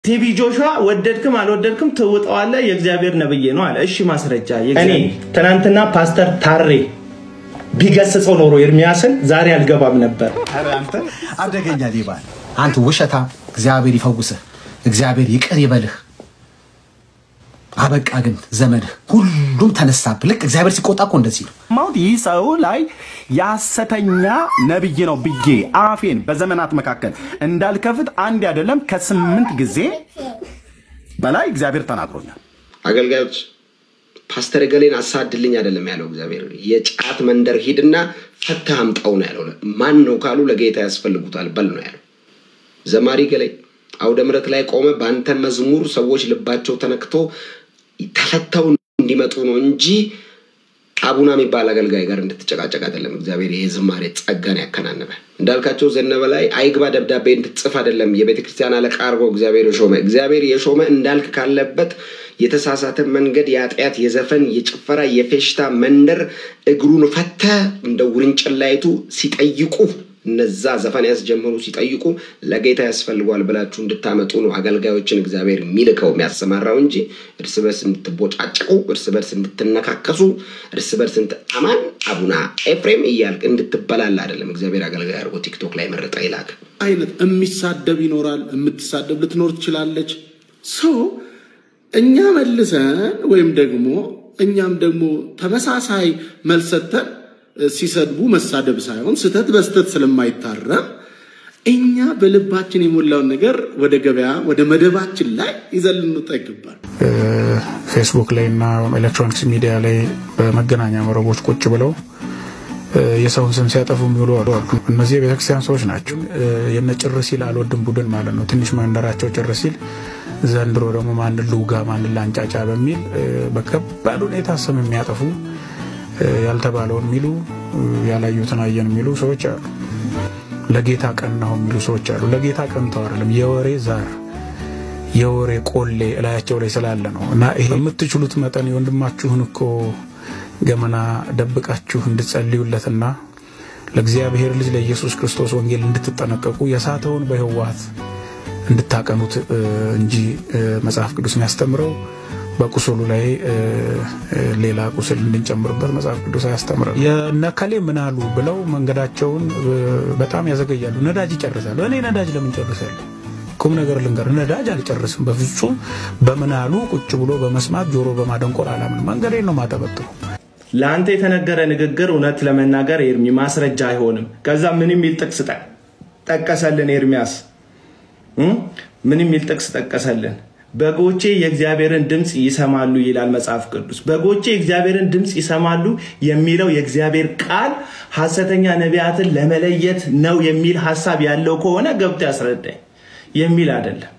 ቲቢ ጆሹዋ ወደድክም አልወደድክም ትውጠዋለህ፣ የእግዚአብሔር ነብይ ነው አለ። እሺ ማስረጃ። እኔ ትናንትና ፓስተር ታሬ ቢገስጸው ኖሮ ኤርሚያስን ዛሬ አልገባም ነበር። ኧረ አንተ አደገኛ ሌባ ነህ። አንተ ውሸታ። እግዚአብሔር ይፈውስህ፣ እግዚአብሔር ይቅር ይበልህ። አበቃ ግን ዘመንህ ሁሉም ተነሳብህ። ልክ እግዚአብሔር ሲቆጣ እኮ እንደዚህ ነው። ማውት ይህ ሰው ላይ የሐሰተኛ ነብይ ነው ብዬ አፌን በዘመናት መካከል እንዳልከፍት አንድ አይደለም ከስምንት ጊዜ በላይ እግዚአብሔር ተናግሮኛል። አገልጋዮች ፓስተር ገሌን አሳድልኝ አይደለም ያለው እግዚአብሔር። የጫት መንደር ሂድና ፈተህ አምጣው ነው ያለው። ማን ነው ካሉ ለጌታ ያስፈልጉታል በል ነው ያለው። ዘማሪ ገሌ አውደ ምሕረት ላይ ቆመ። በአንተ መዝሙር ሰዎች ልባቸው ተነክቶ ተፈተው እንዲመጡ ነው እንጂ አቡና የሚባል አገልጋይ ጋር እንድትጨቃጨቅ አይደለም። እግዚአብሔር ይሄ ዝማሬ ጸጋን ያከናንበ እንዳልካቸው ዘነበ ላይ አይግባ ደብዳቤ እንድትጽፍ አይደለም የቤተ ክርስቲያን አለቃ አድርጎ እግዚአብሔር የሾመ እግዚአብሔር የሾመ እንዳልክ ካለበት የተሳሳተ መንገድ የኃጢአት፣ የዘፈን፣ የጭፈራ፣ የፌሽታ መንደር እግሩን ፈተ እንደ ውርንጭላይቱ ሲጠይቁ እነዛ ዘፈን ያስጀመሩ ሲጠይቁ ለጌታ ያስፈልጓል ብላችሁ እንድታመጡ ነው አገልጋዮችን እግዚአብሔር የሚልከው የሚያሰማራው እንጂ እርስ በርስ እንድትቦጫጭቁ፣ እርስ በርስ እንድትነካከሱ፣ እርስ በርስ አማን አቡና ኤፍሬም እያልክ እንድትበላላ አይደለም። እግዚአብሔር አገልጋይ አድርጎ ቲክቶክ ላይ መረጠ ይላክ። አይነት የሚሳደብ ይኖራል። የምትሳደብ ልትኖር ትችላለች። ሰው እኛ መልሰን ወይም ደግሞ እኛም ደግሞ ተመሳሳይ መልስ ሰጥተን ሲሰድቡ መሳደብ ሳይሆን ስህተት በስህተት ስለማይታረም እኛ በልባችን የሞላውን ነገር ወደ ገበያ ወደ መደባችን ላይ ይዘን ልንወጣ ይገባል። ፌስቡክ ላይ እና ኤሌክትሮኒክስ ሚዲያ ላይ በመገናኛ መረቦች ቁጭ ብለው የሰውን ስም ሲያጠፉ የሚውሉ አሉ። እነዚህ የቤተክርስቲያን ሰዎች ናቸው። የነ ጭር ሲል አልወድም ቡድን ማለት ነው። ትንሽ መንደራቸው ጭር ሲል ዘንድሮ ደግሞ ማንን ልውጋ ማንን ላንጫጫ በሚል በከባድ ሁኔታ ስም የሚያጠፉ ያልተባለውን የሚሉ ያላዩትን አየን የሚሉ ሰዎች አሉ። ለጌታ ቀናሁ የሚሉ ሰዎች አሉ። ለጌታ ቀንተው አይደለም፣ የወሬ ዛር የወሬ ቆሌ እላያቸው ላይ ስላለ ነው። እና ይሄ የምትችሉት መጠን የወንድማችሁን እኮ ገመና ደብቃችሁ እንድትጸልዩለትና ለእግዚአብሔር ልጅ ለኢየሱስ ክርስቶስ ወንጌል እንድትጠነቀቁ የሳተውን በህወሓት እንድታቀኑት እንጂ መጽሐፍ ቅዱስ የሚያስተምረው በቁስሉ ላይ ሌላ ቁስል እንድንጨምርበት መጽሐፍ ቅዱስ አያስተምርም። የነከሌ ምን አሉ ብለው መንገዳቸውን በጣም ያዘገያሉ። ነዳጅ ይጨርሳሉ። እኔ ነዳጅ ለምን ጨርሳለሁ? ቁም ነገር ልንገር፣ ነዳጅ አልጨርስም በፍጹም። በምን አሉ ቁጭ ብሎ በመስማት ጆሮ በማደንቆር አላምን። መንገዴን ነው ማጠበጥሩ። ለአንተ የተነገረ ንግግር እውነት ለመናገር ኤርሚ ማስረጃ አይሆንም። ከዛ ምን የሚል ጥቅስ ጠቀሰልን ኤርሚያስ? ምን የሚል ጥቅስ ጠቀሰልን? በጎቼ የእግዚአብሔርን ድምፅ ይሰማሉ ይላል መጽሐፍ ቅዱስ። በጎቼ የእግዚአብሔርን ድምፅ ይሰማሉ የሚለው የእግዚአብሔር ቃል ሐሰተኛ ነቢያትን ለመለየት ነው የሚል ሀሳብ ያለው ከሆነ ገብቶ ያስረዳኝ። የሚል አይደለም።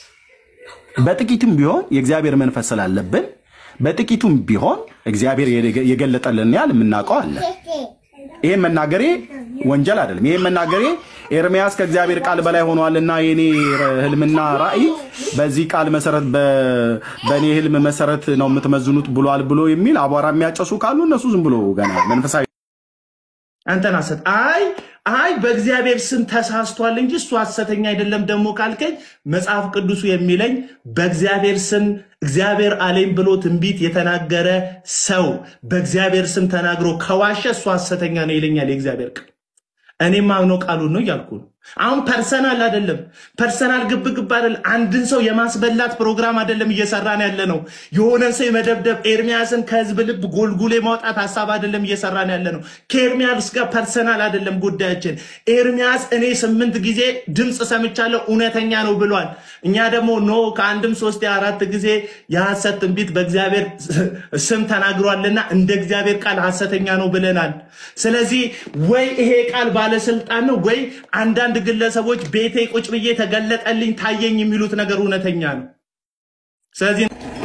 በጥቂቱም ቢሆን የእግዚአብሔር መንፈስ ስላለብን በጥቂቱም ቢሆን እግዚአብሔር የገለጠልን ያህል የምናውቀው አለ። ይሄን መናገሬ ወንጀል አይደለም። ይሄን መናገሬ ኤርሚያስ ከእግዚአብሔር ቃል በላይ ሆኗልና የኔ ህልምና ራእይ በዚህ ቃል መሰረት በእኔ ህልም መሰረት ነው የምትመዝኑት ብሏል ብሎ የሚል አቧራ የሚያጨሱ ካሉ እነሱ ዝም ብሎ ገና መንፈሳዊ አንተን ሐሰት አይ አይ በእግዚአብሔር ስም ተሳስቷል እንጂ እሱ ሐሰተኛ አይደለም ደግሞ ካልከኝ መጽሐፍ ቅዱሱ የሚለኝ በእግዚአብሔር ስም እግዚአብሔር አለኝ ብሎ ትንቢት የተናገረ ሰው በእግዚአብሔር ስም ተናግሮ ከዋሸ እሱ ሐሰተኛ ነው ይለኛል የእግዚአብሔር ቃል። እኔም አምነው ቃሉን ነው እያልኩ ነው። አሁን ፐርሰናል አይደለም፣ ፐርሰናል ግብግብ አይደለም። አንድን ሰው የማስበላት ፕሮግራም አይደለም እየሰራን ያለ ነው። የሆነን ሰው የመደብደብ ኤርሚያስን ከህዝብ ልብ ጎልጉሌ ማውጣት ሀሳብ አይደለም እየሰራን ያለ ነው። ከኤርሚያስ ጋር ፐርሰናል አይደለም ጉዳያችን። ኤርሚያስ እኔ ስምንት ጊዜ ድምፅ ሰምቻለሁ እውነተኛ ነው ብሏል። እኛ ደግሞ ኖ ከአንድም ሶስት አራት ጊዜ የሐሰት ትንቢት በእግዚአብሔር ስም ተናግሯልና እንደ እግዚአብሔር ቃል ሐሰተኛ ነው ብለናል። ስለዚህ ወይ ይሄ ቃል ባለስልጣን ነው ወይ አንዳንድ ግለሰቦች ቤቴ ቁጭ ብዬ ተገለጠልኝ ታየኝ የሚሉት ነገር እውነተኛ ነው። ስለዚህ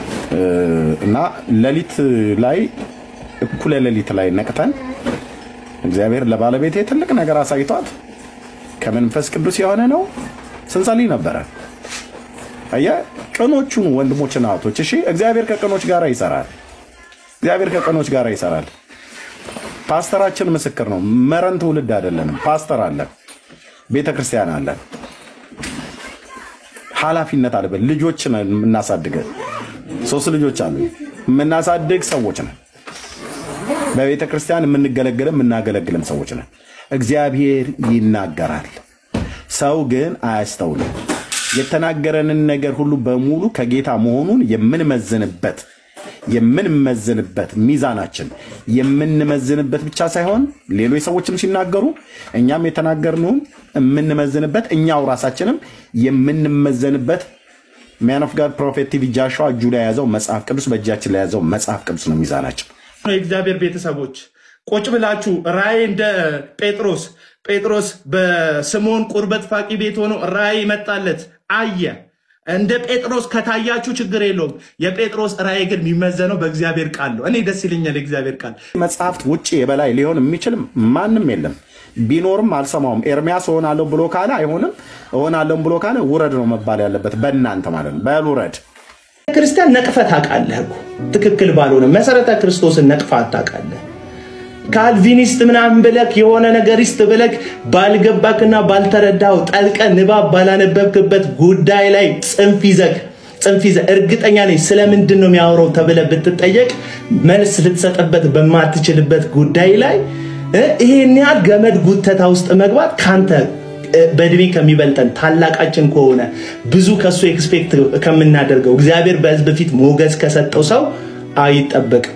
እና ሌሊት ላይ እኩለ ሌሊት ላይ ነቅተን እግዚአብሔር ለባለቤቴ ትልቅ ነገር አሳይቷት ከመንፈስ ቅዱስ የሆነ ነው ስንጸልይ ነበረ። አየህ ቅኖቹን ወንድሞችና እህቶች፣ እሺ እግዚአብሔር ከቅኖች ጋር ይሰራል። እግዚአብሔር ከቅኖች ጋር ይሰራል። ፓስተራችን ምስክር ነው። መረን ትውልድ አይደለንም። ፓስተር አለን፣ ቤተ ክርስቲያን አለን። ኃላፊነት አለብን። ልጆች ነን የምናሳድገ ሶስት ልጆች አሉ የምናሳድግ ሰዎች ነን። በቤተ ክርስቲያን የምንገለግልም የምናገለግልም ሰዎች ነን። እግዚአብሔር ይናገራል፣ ሰው ግን አያስተውልም። የተናገረንን ነገር ሁሉ በሙሉ ከጌታ መሆኑን የምንመዝንበት የምንመዝንበት ሚዛናችን የምንመዝንበት ብቻ ሳይሆን ሌሎች ሰዎችም ሲናገሩ እኛም የተናገርነውን የምንመዝንበት እኛው ራሳችንም የምንመዘንበት ማን ኦፍ ጋድ ፕሮፌት ቲቪ ጃሸዋ እጁ ላይ የያዘው መጽሐፍ ቅዱስ በእጃችን ላይ የያዘው መጽሐፍ ቅዱስ ነው ሚዛናችን። የእግዚአብሔር ቤተሰቦች ቁጭ ብላችሁ ራእይ እንደ ጴጥሮስ ጴጥሮስ በስምዖን ቁርበት ፋቂ ቤት ሆኖ ራእይ መጣለት አየ። እንደ ጴጥሮስ ከታያችሁ ችግር የለውም። የጴጥሮስ ራእይ ግን የሚመዘነው በእግዚአብሔር ቃል ነው። እኔ ደስ ይለኛል የእግዚአብሔር ቃል። መጽሐፍት ውጭ የበላይ ሊሆን የሚችል ማንም የለም። ቢኖርም አልሰማውም። ኤርሚያስ እሆናለሁ ብሎ ካለ አይሆንም፣ እሆናለሁ ብሎ ካለ ውረድ ነው መባል ያለበት በእናንተ ማለት ነው። በል ውረድ። ክርስቲያን ነቅፈህ ታውቃለህ እኮ ትክክል ባልሆነ መሰረተ ክርስቶስን ነቅፈህ ታውቃለህ። ካልቪኒስት ምናምን ብለክ የሆነ ነገሪስት ብለክ ባልገባክና ባልተረዳው ጠልቀ ንባብ ባላነበብክበት ጉዳይ ላይ ጽንፍ ይዘክ ጽንፍ ይዘህ እርግጠኛ ነኝ ስለምንድን ነው የሚያወራው ተብለህ ብትጠየቅ መልስ ልትሰጥበት በማትችልበት ጉዳይ ላይ እ ይሄን ያህል ገመድ ጉተታ ውስጥ መግባት ካንተ እ፣ በእድሜ ከሚበልጠን ታላቃችን ከሆነ ብዙ ከሱ ኤክስፔክት ከምናደርገው እግዚአብሔር በሕዝብ ፊት ሞገስ ከሰጠው ሰው አይጠበቅም።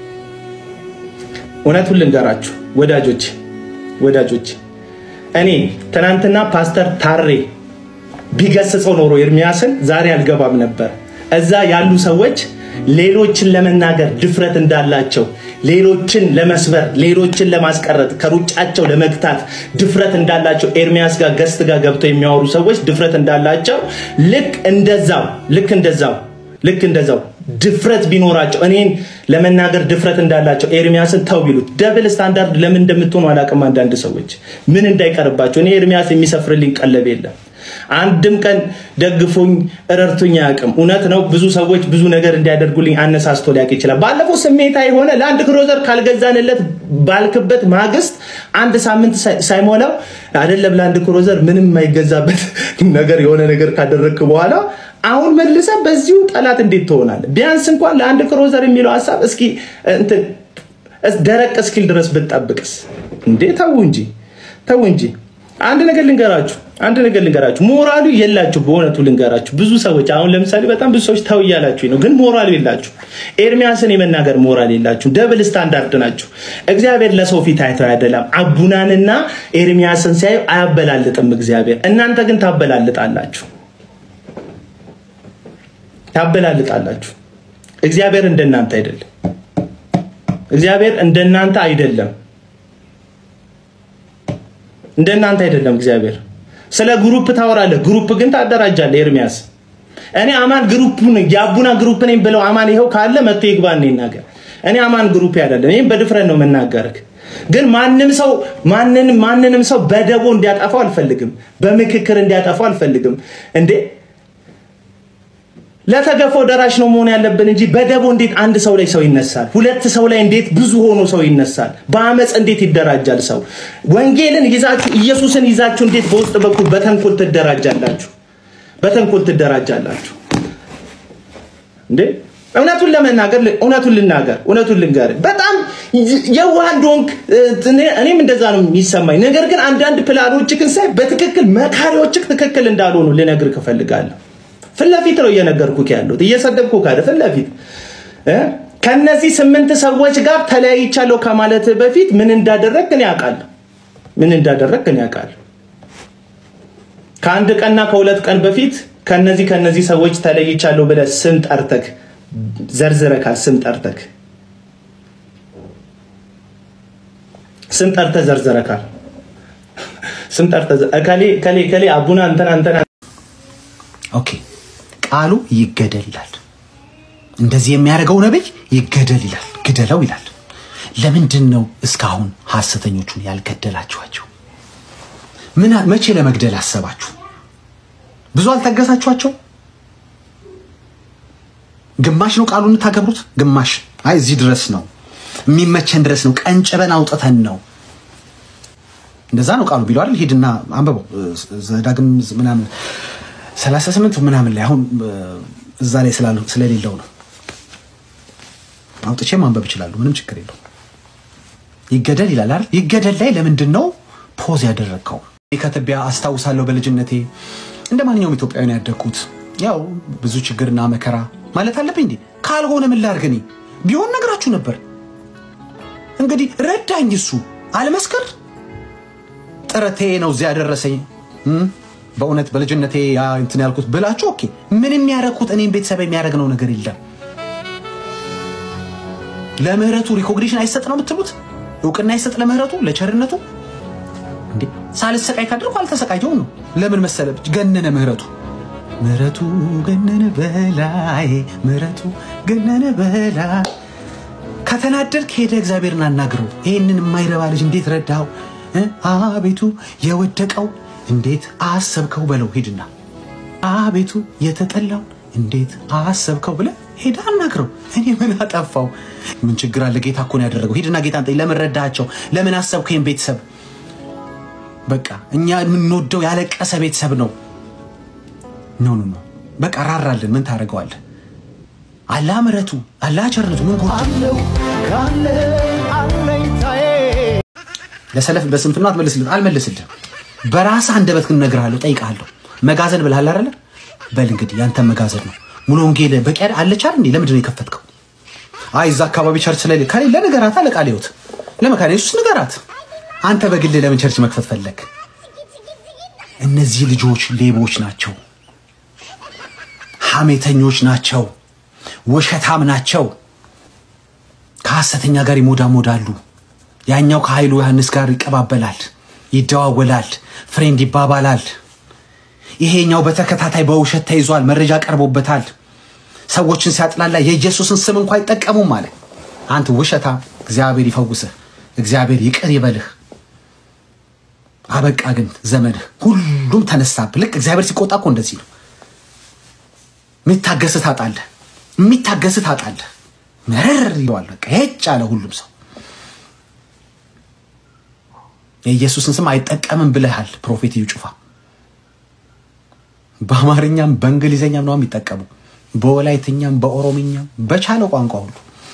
እውነቱን ልንገራችሁ ወዳጆች ወዳጆች እኔ ትናንትና ፓስተር ታሬ ቢገስጸው ኖሮ ኤርሚያስን ዛሬ አልገባም ነበር። እዛ ያሉ ሰዎች ሌሎችን ለመናገር ድፍረት እንዳላቸው፣ ሌሎችን ለመስበር፣ ሌሎችን ለማስቀረት፣ ከሩጫቸው ለመግታት ድፍረት እንዳላቸው ኤርሚያስ ጋር ገስት ጋር ገብተው የሚያወሩ ሰዎች ድፍረት እንዳላቸው ልክ እንደዛው ልክ እንደዛው ልክ እንደዛው ድፍረት ቢኖራቸው እኔን ለመናገር ድፍረት እንዳላቸው ኤርሚያስን ተው ቢሉት ደብል ስታንዳርድ ለምን እንደምትሆኑ አላውቅም። አንዳንድ ሰዎች ምን እንዳይቀርባቸው እኔ ኤርሚያስ የሚሰፍርልኝ ቀለብ የለም። አንድም ቀን ደግፎኝ ረድቶኝ አያውቅም። እውነት ነው። ብዙ ሰዎች ብዙ ነገር እንዲያደርጉልኝ አነሳስቶ ሊያውቅ ይችላል። ባለፈው ስሜታ የሆነ ለአንድ ክሮዘር ካልገዛንለት ባልክበት ማግስት አንድ ሳምንት ሳይ- ሳይሞላው አይደለም ለአንድ ክሮዘር ምንም የማይገዛበት ነገር የሆነ ነገር ካደረግክ በኋላ አሁን መልሰ በዚሁ ጠላት እንዴት ትሆናለህ? ቢያንስ እንኳን ለአንድ ክሮዘር የሚለው ሀሳብ እስኪ እንትን እስ- ደረቅ እስኪል ድረስ ብትጠብቅስ እንዴ! ተው እንጂ ተው እንጂ። አንድ ነገር ልንገራችሁ፣ አንድ ነገር ልንገራችሁ። ሞራሉ የላችሁ። በእውነቱ ልንገራችሁ፣ ብዙ ሰዎች አሁን ለምሳሌ በጣም ብዙ ሰዎች ተው እያላችሁ ነው፣ ግን ሞራሉ የላችሁ። ኤርሚያስን የመናገር ሞራል የላችሁ። ደብል ስታንዳርድ ናችሁ። እግዚአብሔር ለሰው ፊት አይተው አይደለም። አቡናንና ኤርሚያስን ሲያዩ አያበላልጥም እግዚአብሔር። እናንተ ግን ታበላልጣላችሁ ታበላልጣላችሁ። እግዚአብሔር እንደናንተ አይደለም። እግዚአብሔር እንደናንተ አይደለም። እንደናንተ አይደለም። እግዚአብሔር ስለ ግሩፕ ታወራለህ፣ ግሩፕ ግን ታደራጃለህ። ኤርሚያስ እኔ አማን ግሩፕ የአቡና ግሩፕ ነኝ ብለው አማን ይኸው ካለ መጥቶ ይግባ እኔ ይናገር። እኔ አማን ግሩፕ አይደለም። ይህም በድፍረት ነው የምናገርህ። ግን ማንም ሰው ማንንም ማንንም ሰው በደቦ እንዲያጠፋው አልፈልግም። በምክክር እንዲያጠፋው አልፈልግም። እንዴ ለተገፈው ደራሽ ነው መሆን ያለብን እንጂ በደቦ እንዴት አንድ ሰው ላይ ሰው ይነሳል? ሁለት ሰው ላይ እንዴት ብዙ ሆኖ ሰው ይነሳል? በአመፅ እንዴት ይደራጃል ሰው? ወንጌልን ይዛችሁ ኢየሱስን ይዛችሁ እንዴት በውስጥ በኩል በተንኮል ትደራጃላችሁ? በተንኮል ትደራጃላችሁ እንዴ? እውነቱን ለመናገር እውነቱን ልናገር እውነቱን ልንገር በጣም የዋህ እንደሆንክ እኔም እንደዛ ነው የሚሰማኝ። ነገር ግን አንዳንድ ፕላኖችህን ሳይ በትክክል መካሪዎችህ ትክክል እንዳልሆኑ ልነግርህ እፈልጋለሁ። ፊት ለፊት ነው እየነገርኩህ ያለሁት፣ እየሰደብኩህ ካለ ፊት ለፊት እ ከነዚህ ስምንት ሰዎች ጋር ተለያይቻለሁ ከማለት በፊት ምን እንዳደረግህ እኔ አውቃለሁ። ምን እንዳደረግህ እኔ አውቃለሁ። ከአንድ ቀንና ከሁለት ቀን በፊት ከነዚህ ከነዚህ ሰዎች ተለይቻለሁ ብለህ ስም ጠርተህ ዘርዝረካል። ስም ጠርተህ ስም ጠርተህ ዘርዝረካል። ስም ጠርተህ እከሌ እከሌ እከሌ አቡና እንትና እንትና ኦኬ ቃሉ ይገደል ይላል። እንደዚህ የሚያደርገው ነብይ ይገደል ይላል፣ ግደለው ይላል። ለምንድን ነው እስካሁን ሐሰተኞቹን ያልገደላችኋቸው? ምን መቼ ለመግደል አሰባችሁ? ብዙ አልታገሳችኋቸው? ግማሽ ነው ቃሉን የምታገብሩት፣ ግማሽ አይ እዚህ ድረስ ነው የሚመቸን ድረስ ነው ቀንጭበን አውጥተን ነው። እንደዛ ነው ቃሉ ቢለው አይደል? ሂድና አንብበው ዘዳግም ምናምን 38 ምናምን ላይ አሁን እ፣ እዛ ላይ ስላሉ- ስለሌለው ነው አውጥቼ ማንበብ እችላለሁ። ምንም ችግር የለው። ይገደል ይላል አይደል? ይገደል ላይ ለምንድን ነው ፖዝ ያደረግከው? እኔ ከትቢያ አስታውሳለሁ በልጅነቴ እንደ ማንኛውም ኢትዮጵያዊ ነው ያደግኩት። ያው ብዙ ችግርና መከራ ማለት አለብኝ እንዴ? ካልሆነ ምን ላድርግ? እኔ ቢሆን ነግራችሁ ነበር። እንግዲህ ረዳኝ እሱ አልመስክር ጥረቴ ነው እዚያ ያደረሰኝ። እም፣ በእውነት በልጅነቴ ያ እንትን ያልኩት ብላችሁ ኦኬ። ምን የሚያደርጉት እኔም ቤተሰብ የሚያደርግ ነው ነገር የለም። ለምህረቱ ሪኮግኒሽን አይሰጥ ነው የምትሉት? እውቅና አይሰጥ ለምህረቱ ለቸርነቱ? እንዴ ሳልሰቃይ ካደርኩ አልተሰቃየውም ነው። ለምን መሰለ ገነነ ምህረቱ ምህረቱ ገነነ በላይ ምህረቱ ገነነ በላይ ከተናደድክ ሄደ እግዚአብሔርን አናግረው። ይህንን የማይረባ ልጅ እንዴት ረዳው? አቤቱ የወደቀው እንዴት አሰብከው በለው። ሂድና አቤቱ የተጠላው እንዴት አሰብከው ብለ ሄዳ አናግረው። እኔ ምን አጠፋው? ምን ችግር አለ? ጌታ እኮ ነው ያደረገው። ሂድና ጌታ ጠይቅ። ለምን ረዳቸው? ለምን አሰብከው? ይህን ቤተሰብ በቃ እኛ የምንወደው ያለቀሰ ቤተሰብ ነው። ኖ ኖ ኖ በቃ ራራልን። ምን ታደርገዋለህ? አላህ ምሕረቱ አላህ ቸርነቱ ምን ጎደለው? ለሰለፍ በስንፍና አትመልስልህ አልመልስልህም። በራስህ አንደበት ግን እነግርሃለሁ፣ ጠይቅሃለሁ። መጋዘን ብልሃል አይደለ? በል እንግዲህ ያንተ መጋዘን ነው። ሙሉ ወንጌል በቂ አይደል? አለች አይደል እንዴ? ለምንድን ነው የከፈትከው? አይ እዛ አካባቢ ቸርች ላይ ከሌለ ንገራት፣ አለቃ ሊሆት ለመካነ ኢየሱስ ንገራት። አንተ በግል ለምን ቸርች መክፈት ፈለግ? እነዚህ ልጆች ሌቦች ናቸው፣ ሐሜተኞች ናቸው፣ ውሸታም ናቸው። ከሐሰተኛ ጋር ይሞዳሞዳሉ። ያኛው ከኃይሉ ዮሐንስ ጋር ይቀባበላል፣ ይደዋወላል፣ ፍሬንድ ይባባላል። ይሄኛው በተከታታይ በውሸት ተይዟል፣ መረጃ ቀርቦበታል። ሰዎችን ሲያጥላላ የኢየሱስን ስም እንኳ አይጠቀሙም አለ። አንተ ውሸታ፣ እግዚአብሔር ይፈውስህ፣ እግዚአብሔር ይቅር ይበልህ። አበቃ ግን ዘመንህ፣ ሁሉም ተነሳብህ። ልክ እግዚአብሔር ሲቆጣ እኮ እንደዚህ ነው። የሚታገስህ ታጣለህ፣ የሚታገስህ ታጣለህ። መረር ይለዋል። በቃ ሄጭ አለ ሁሉም ሰው የኢየሱስን ስም አይጠቀምም ብለሃል ፕሮፌት እዩ ጩፋ። በአማርኛም በእንግሊዝኛም ነው የሚጠቀሙ፣ በወላይትኛም በኦሮምኛም በቻለው ቋንቋ ሁሉ።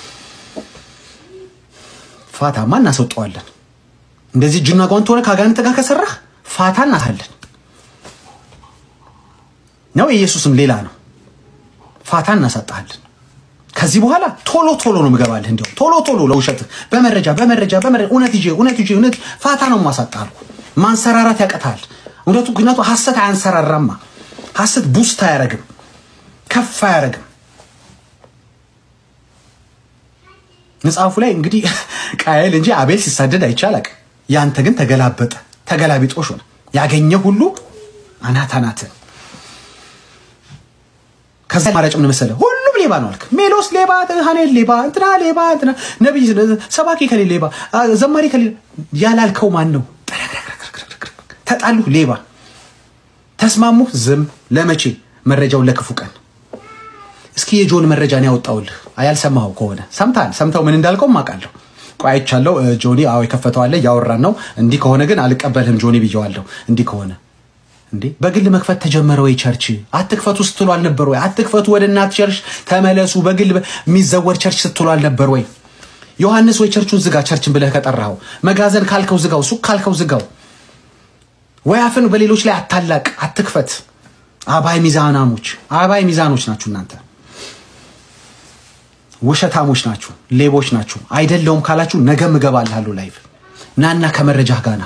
ፋታማ እናስወጠዋለን። እንደዚህ እጅና ጓንት ሆነ ከአጋንንት ጋር ከሰራህ ፋታ እናታለን ነው። የኢየሱስም ሌላ ነው። ፋታ እናሳጣሃለን። ከዚህ በኋላ ቶሎ ቶሎ ነው ምገባልህ። እንዲያው ቶሎ ቶሎ ለውሸት በመረጃ በመረጃ በመረጃ እውነት ይዤ እውነት ይዤ እውነት ፋታ ነው ማሳጣህ። ማንሰራራት ያቀታል። እውነቱ ምክንያቱ ሐሰት አያንሰራራማ። ሐሰት ቡስት አያረግም፣ ከፍ አያረግም። መጽሐፉ ላይ እንግዲህ ቃየል እንጂ አቤል ሲሳደድ አይቻላቅ። ያንተ ግን ተገላበጠ፣ ተገላቢጦሽ ሆነ። ያገኘ ሁሉ አናት አናትን ከዛ ማራጭ ምን መሰለህ? ሁሉም ሌባ ነው አልክ። ሜሎስ ሌባ፣ ሀኔል ሌባ፣ እንትና ሌባ፣ እንትና ነብይ፣ ሰባኪ ከሌ ሌባ፣ ዘማሪ ከሌ ያላልከው ማን ነው? ተጣሉ፣ ሌባ። ተስማሙ፣ ዝም። ለመቼ? መረጃውን ለክፉ ቀን። እስኪ የጆን መረጃ ነው ያወጣውልህ። ያልሰማኸው ከሆነ ሰምታል። ሰምተው ምን እንዳልከው አውቃለሁ። ቆይ አይቻለሁ። ጆኒ አዎ የከፈተው አለ፣ እያወራን ነው። እንዲህ ከሆነ ግን አልቀበልህም ጆኒ ብየዋለሁ። እንዲህ ከሆነ እንዴ በግል መክፈት ተጀመረ ወይ? ቸርች አትክፈቱ ስትሉ አልነበር ወይ? አትክፈቱ ወደ እናት ቸርች ተመለሱ፣ በግል የሚዘወር ቸርች ስትሉ አልነበር ወይ? ዮሐንስ ወይ ቸርቹን ዝጋ፣ ቸርችን ብለህ ከጠራኸው። መጋዘን ካልከው ዝጋው፣ ሱቅ ካልከው ዝጋው። ወይ አፍን በሌሎች ላይ አታላቅ፣ አትክፈት። አባይ ሚዛናሞች፣ አባይ ሚዛኖች ናችሁ እናንተ። ውሸታሞች ናችሁ፣ ሌቦች ናችሁ። አይደለውም ካላችሁ ነገም እገባልሃለሁ ላይቭ ናና ከመረጃህ ጋና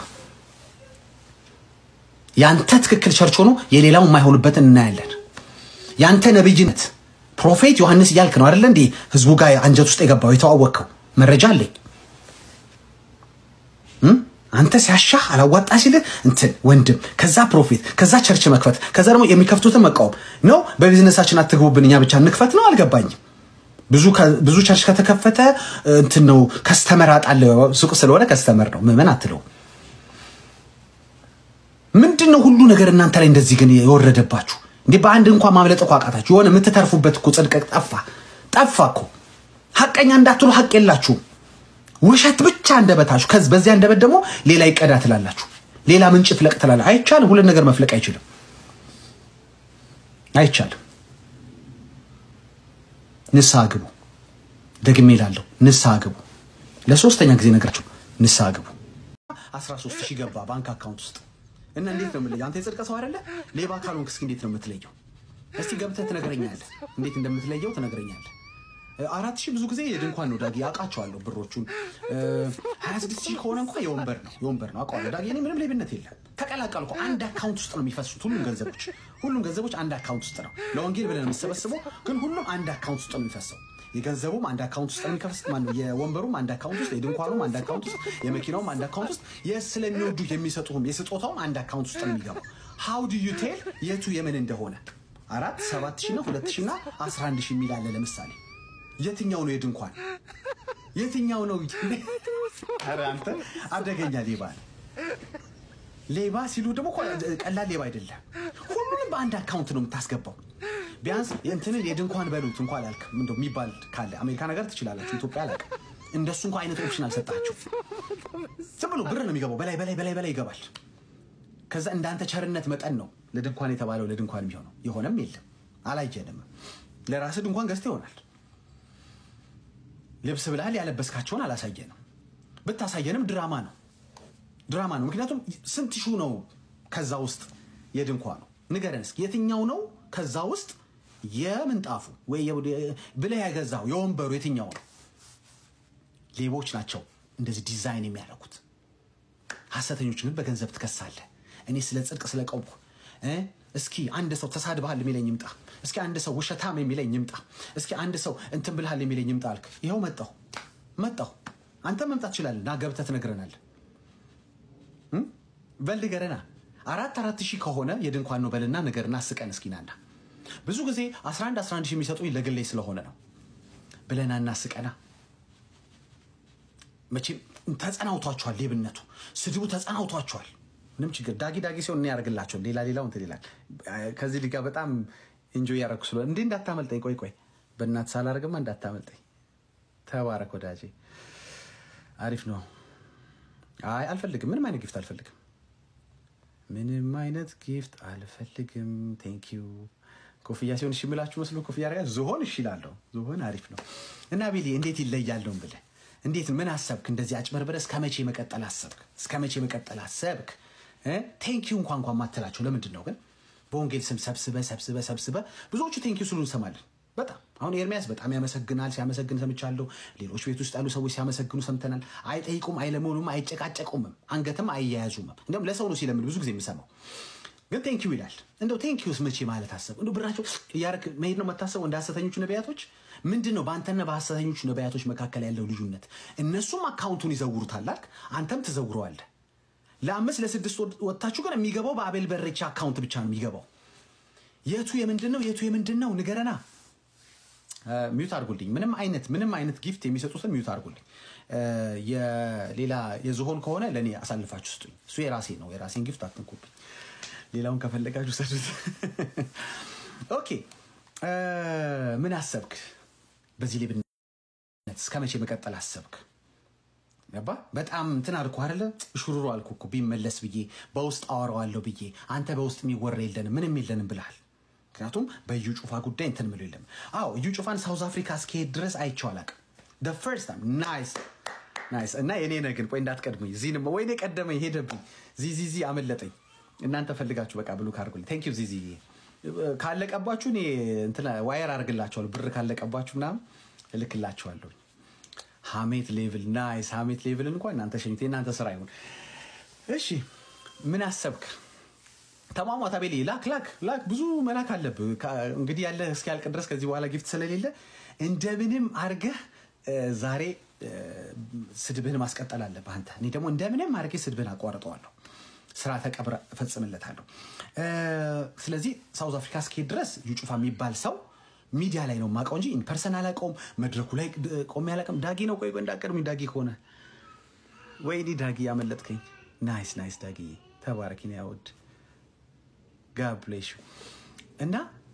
ያንተ ትክክል ቸርች ሆኖ የሌላው የማይሆንበትን እናያለን። ያንተ ነብይነት ፕሮፌት ዮሐንስ እያልክ ነው አይደለ እንዴ? ህዝቡ ጋር አንጀት ውስጥ የገባው የተዋወቅከው መረጃ አለኝ። አንተ ሲያሻህ አላዋጣ ሲልህ እንትን ወንድም፣ ከዛ ፕሮፌት፣ ከዛ ቸርች መክፈት፣ ከዛ ደግሞ የሚከፍቱትን መቃወም ነው። በቢዝነሳችን አትግቡብን፣ እኛ ብቻ እንክፈት ነው። አልገባኝም። ብዙ ቸርች ከተከፈተ እንትን ነው ከስተመር አጣለሁ። ሱቅ ስለሆነ ከስተመር ነው ምዕመን አትለው ምንድን ነው ሁሉ ነገር እናንተ ላይ እንደዚህ ግን የወረደባችሁ እንዴ? በአንድ እንኳን ማምለጥ እኮ አቃታችሁ። የሆነ የምትተርፉበት እኮ ጽድቅ ጠፋ ጠፋ እኮ። ሀቀኛ እንዳትሉ ሀቅ የላችሁም። ውሸት ብቻ አንደበታችሁ። ከዚህ በዚህ አንደበት ደግሞ ሌላ ይቀዳ ትላላችሁ፣ ሌላ ምንጭ ፍለቅ ትላላ። አይቻልም። ሁለት ነገር መፍለቅ አይችልም። አይቻልም። ንስሐ ግቡ። ደግሜ እላለሁ ንስሐ ግቡ። ለሶስተኛ ጊዜ ነግራችሁ ንስሐ ግቡ። 13 ሺህ ገባ ባንክ አካውንት ውስጥ እና እንዴት ነው የምትለየው? አንተ የጽድቅ ሰው አይደለ? ሌባ ካልሆንክ እስኪ እንዴት ነው የምትለየው? እስቲ ገብተህ ትነግረኛለህ። እንዴት እንደምትለየው ትነግረኛለህ። አራት ሺህ ብዙ ጊዜ የድንኳን ነው ዳጊ፣ አውቃቸዋለሁ ብሮቹን። ሀያ ስድስት ሺህ ከሆነ እንኳ የወንበር ነው የወንበር ነው አውቀዋለሁ ዳጊ። እኔ ምንም ሌብነት የለም። ተቀላቀልኩ። አንድ አካውንት ውስጥ ነው የሚፈሱት ሁሉም ገንዘቦች፣ ሁሉም ገንዘቦች አንድ አካውንት ውስጥ ነው። ለወንጌል ብለን የምሰበስበው ግን ሁሉም አንድ አካውንት ውስጥ ነው የሚፈሰው። የገንዘቡም አንድ አካውንት ውስጥ ነው የሚከፍስ ማነው፣ የወንበሩም አንድ አካውንት ውስጥ፣ የድንኳኑም አንድ አካውንት ውስጥ፣ የመኪናውም አንድ አካውንት ውስጥ፣ የስለሚወዱ የሚሰጡህም የስጦታውም አንድ አካውንት ውስጥ ነው የሚገባው። ሃው ዱ ዩ ቴል የቱ የምን እንደሆነ አራት ሰባት ሺህ እና ሁለት ሺህ እና አስራ አንድ ሺህ የሚል አለ ለምሳሌ የትኛው ነው የድንኳን የትኛው ነው? ኧረ አንተ አደገኛ ሌባ ነህ። ሌባ ሲሉ ደግሞ እኮ ቀላል ሌባ አይደለም። ሁሉንም በአንድ አካውንት ነው የምታስገባው። ቢያንስ እንትንን የድንኳን በሉት እንኳ አላልክ ምንድን ነው የሚባል ካለ አሜሪካ ነገር ትችላላችሁ። ኢትዮጵያ አላውቅም። እንደሱ እንኳ አይነት ኦፕሽን አልሰጣችሁ። ዝም ብሎ ብር ነው የሚገባው። በላይ በላይ በላይ በላይ ይገባል። ከዛ እንዳንተ ቸርነት መጠን ነው ለድንኳን የተባለው ለድንኳን የሚሆነው። የሆነም የለም አላየንም። ለራስህ ድንኳን ገዝተህ ይሆናል ልብስ ብለሃል ያለበስካቸውን አላሳየንም። ብታሳየንም ድራማ ነው ድራማ ነው። ምክንያቱም ስንት ሹ ነው ከዛ ውስጥ የድንኳኑ ንገረን እስኪ የትኛው ነው ከዛ ውስጥ የምንጣፉ ወይ ብለህ ያገዛው የወንበሩ የትኛው ነው? ሌቦች ናቸው እንደዚህ ዲዛይን የሚያደርጉት። ሐሰተኞች ግን በገንዘብ ትከሳለህ። እኔ ስለ ጽድቅ ስለ ቀውኩ እስኪ አንድ ሰው ተሳድበሃል የሚለኝ ይምጣ። እስኪ አንድ ሰው ውሸታም የሚለኝ ይምጣ። እስኪ አንድ ሰው እንትን ብልሃል የሚለኝ ይምጣ አልክ። ይኸው መጣሁ መጣሁ። አንተ መምጣት ትችላለህ። ና ገብተህ ትነግረናለህ። በል ንገረና። አራት አራት ሺህ ከሆነ የድንኳን ነው በልና ንገርና አስቀን እስኪ ናና። ብዙ ጊዜ 11 11 ሺህ የሚሰጡኝ ለግሌ ስለሆነ ነው ብለና እናስቀና። መቼም ተጸናውቷቸዋል። ሌብነቱ፣ ስድቡ ተጸናውቷቸዋል። ምንም ችግር ዳጊ ዳጊ ሲሆን እኔ ያደርግላቸው ሌላ ሌላው እንትን ይላል። ከዚህ ሊጋ በጣም ኢንጆይ ያደረኩ ስለሆነ እንዴ እንዳታመልጠኝ። ቆይ ቆይ በእናትህ ሳላደርግማ እንዳታመልጠኝ። ተባረክ ወዳጄ፣ አሪፍ ነው። አይ አልፈልግም፣ ምንም አይነት ጊፍት አልፈልግም። ምንም አይነት ጊፍት አልፈልግም። ቴንክ ዩ ኮፍያ ሲሆን እሺ የምላችሁ መስሎ ኮፍያ አደርጋለሁ። ዝሆን እሺ እላለሁ። ዝሆን አሪፍ ነው። እና ቤሊ እንዴት ይለያለውን ብለህ እንዴት ምን አሰብክ? እንደዚህ አጭበርብረህ እስከ መቼ መቀጠል አሰብክ? እስከ መቼ መቀጠል አሰብክ? ቴንኪዩ እንኳ እንኳ ማትላቸው ለምንድን ነው ግን? በወንጌል ስም ሰብስበ ሰብስበ ሰብስበ ብዙዎቹ ቴንኪዩ ስሉ እንሰማለን። በጣም አሁን ኤርሚያስ በጣም ያመሰግናል፣ ሲያመሰግን ሰምቻለሁ። ሌሎች ቤት ውስጥ ያሉ ሰዎች ሲያመሰግኑ ሰምተናል። አይጠይቁም፣ አይለመኑም፣ አይጨቃጨቁምም፣ አንገትም አይያያዙምም። እንዲሁም ለሰው ነው ሲለምን ብዙ ጊዜ የምሰማው ግን ቴንኪዩ ይላል። እንደው ቴንኪዩስ መቼ ማለት አሰብ እንደ ብራቸው እያረክ መሄድ ነው መታሰበው። እንደ ሐሰተኞቹ ነቢያቶች ምንድን ነው በአንተና በሐሰተኞቹ ነቢያቶች መካከል ያለው ልዩነት? እነሱም አካውንቱን ይዘውሩታል አልክ፣ አንተም ትዘውረዋለህ። ለአምስት ለስድስት ወጥታችሁ ግን የሚገባው በአቤል በሬቻ አካውንት ብቻ ነው የሚገባው። የቱ የምንድን ነው? የቱ የምንድን ነው? ንገረና። ሚዩት አድርጉልኝ። ምንም አይነት ምንም አይነት ጊፍት የሚሰጡትን ሚዩት አድርጉልኝ። የሌላ የዝሆን ከሆነ ለእኔ አሳልፋችሁ ስጡኝ። እሱ የራሴ ነው። የራሴን ጊፍት አትንኩብኝ። ሌላውን ከፈለጋችሁ ሰዱት። ኦኬ ምን አሰብክ? በዚህ ሌብነት እስከ መቼ መቀጠል አሰብክ? ገባ በጣም እንትን አልኩ አይደለ? ሹሩሩ አልኩ እኮ ቢመለስ ብዬ በውስጥ አወራዋለሁ ብዬ አንተ በውስጥ የሚወራ የለንም ምንም የለንም ብልሃል። ምክንያቱም በእዩ ጩፋ ጉዳይ እንትን ምሎ የለም። አዎ እዩ ጩፋን ሳውዝ አፍሪካ እስከሄድ ድረስ አይቼው አላውቅም። ደ ፈርስት ታይም ናይስ ናይስ። እና የኔ ነህ ግን ቆይ እንዳትቀድመኝ። ዚህንም ወይኔ ቀደመኝ ሄደብኝ። ዚዚዚ አመለጠኝ። እናንተ ፈልጋችሁ በቃ ብሉ ካርጉልኝ። ቴንክ ዩ ዚዚ። ካለቀባችሁ እኔ እንትን ዋየር አድርግላችኋለሁ። ብር ካለቀባችሁ ምናምን እልክላችኋለሁ። ሀሜት ሌቭል ናይስ። ሀሜት ሌቭልን እንኳን እናንተ ሸኝት፣ የእናንተ ስራ ይሁን። እሺ ምን አሰብክ? ተሟሟታ ቤሌ ላክ ላክ ላክ። ብዙ መላክ አለብህ እንግዲህ ያለ እስኪያልቅ ድረስ ከዚህ በኋላ ጊፍት ስለሌለ እንደምንም አድርገህ ዛሬ ስድብህን ማስቀጠል አለብህ አንተ። እኔ ደግሞ እንደምንም አድርጌ ስድብህን አቋርጠዋለሁ። ስራ ተቀብረ እፈጽምለታለሁ። ስለዚህ ሳውዝ አፍሪካ እስኪሄድ ድረስ እዩ ጩፋ የሚባል ሰው ሚዲያ ላይ ነው የማውቀው እንጂ ፐርሰን አላውቀውም። መድረኩ ላይ ቆሜ አላውቅም። ዳጊ ነው ቆይ ቆይ እንዳቀድሚ ዳጊ ከሆነ ወይኔ ዳጊ ያመለጥከኝ። ናይስ ናይስ ዳጊ ተባረኪ ነው ያወድ ጋብሌሽ እና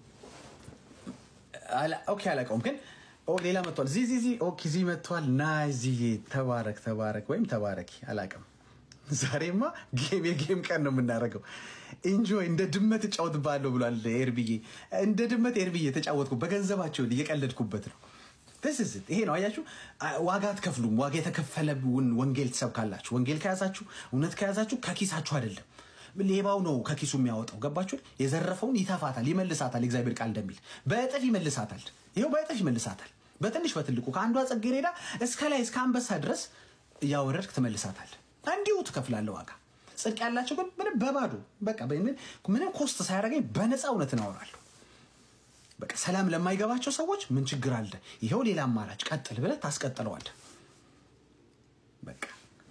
ኦኬ አላውቀውም ግን ሌላ መጥቷል። ዚ ዚ ዚ ኦኬ ዚ መጥቷል። ናይስ ዚ ተባረክ ተባረክ ወይም ተባረኪ አላውቅም ዛሬማ ጌም የጌም ቀን ነው የምናደርገው። ኢንጆይ እንደ ድመት እጫወትብሃለሁ ብሏል ኤርብዬ። እንደ ድመት ኤርብዬ ተጫወትኩ። በገንዘባቸው እየቀለድኩበት ነው። ትስስት ይሄ ነው አያችሁ። አ- ዋጋ አትከፍሉም። ዋጋ የተከፈለውን ወንጌል ትሰብካላችሁ። ወንጌል ከያዛችሁ፣ እውነት ከያዛችሁ ከኪሳችሁ አይደለም። ሌባው ነው ከኪሱ የሚያወጣው። ገባችሁ? የዘረፈውን ይተፋታል፣ ይመልሳታል። የእግዚአብሔር ቃል እንደሚል በእጥፍ ይመልሳታል። ይኸው በእጥፍ ይመልሳታል። በትንሽ በትልቁ ከአንዷ ጽጌረዳ እስከ ላይ እስከ አንበሳ ድረስ እያወረድክ ትመልሳታል። እንዲሁ ትከፍላለህ ዋጋ። ጽድቅ ያላቸው ግን ምንም በባዶ በቃ በምን- ምንም ኮስት ሳያደርገኝ በነፃ እውነትን አወራለሁ። በቃ ሰላም ለማይገባቸው ሰዎች ምን ችግር አለ? ይኸው ሌላ አማራጭ ቀጥል ብለህ ታስቀጥለዋለህ። በቃ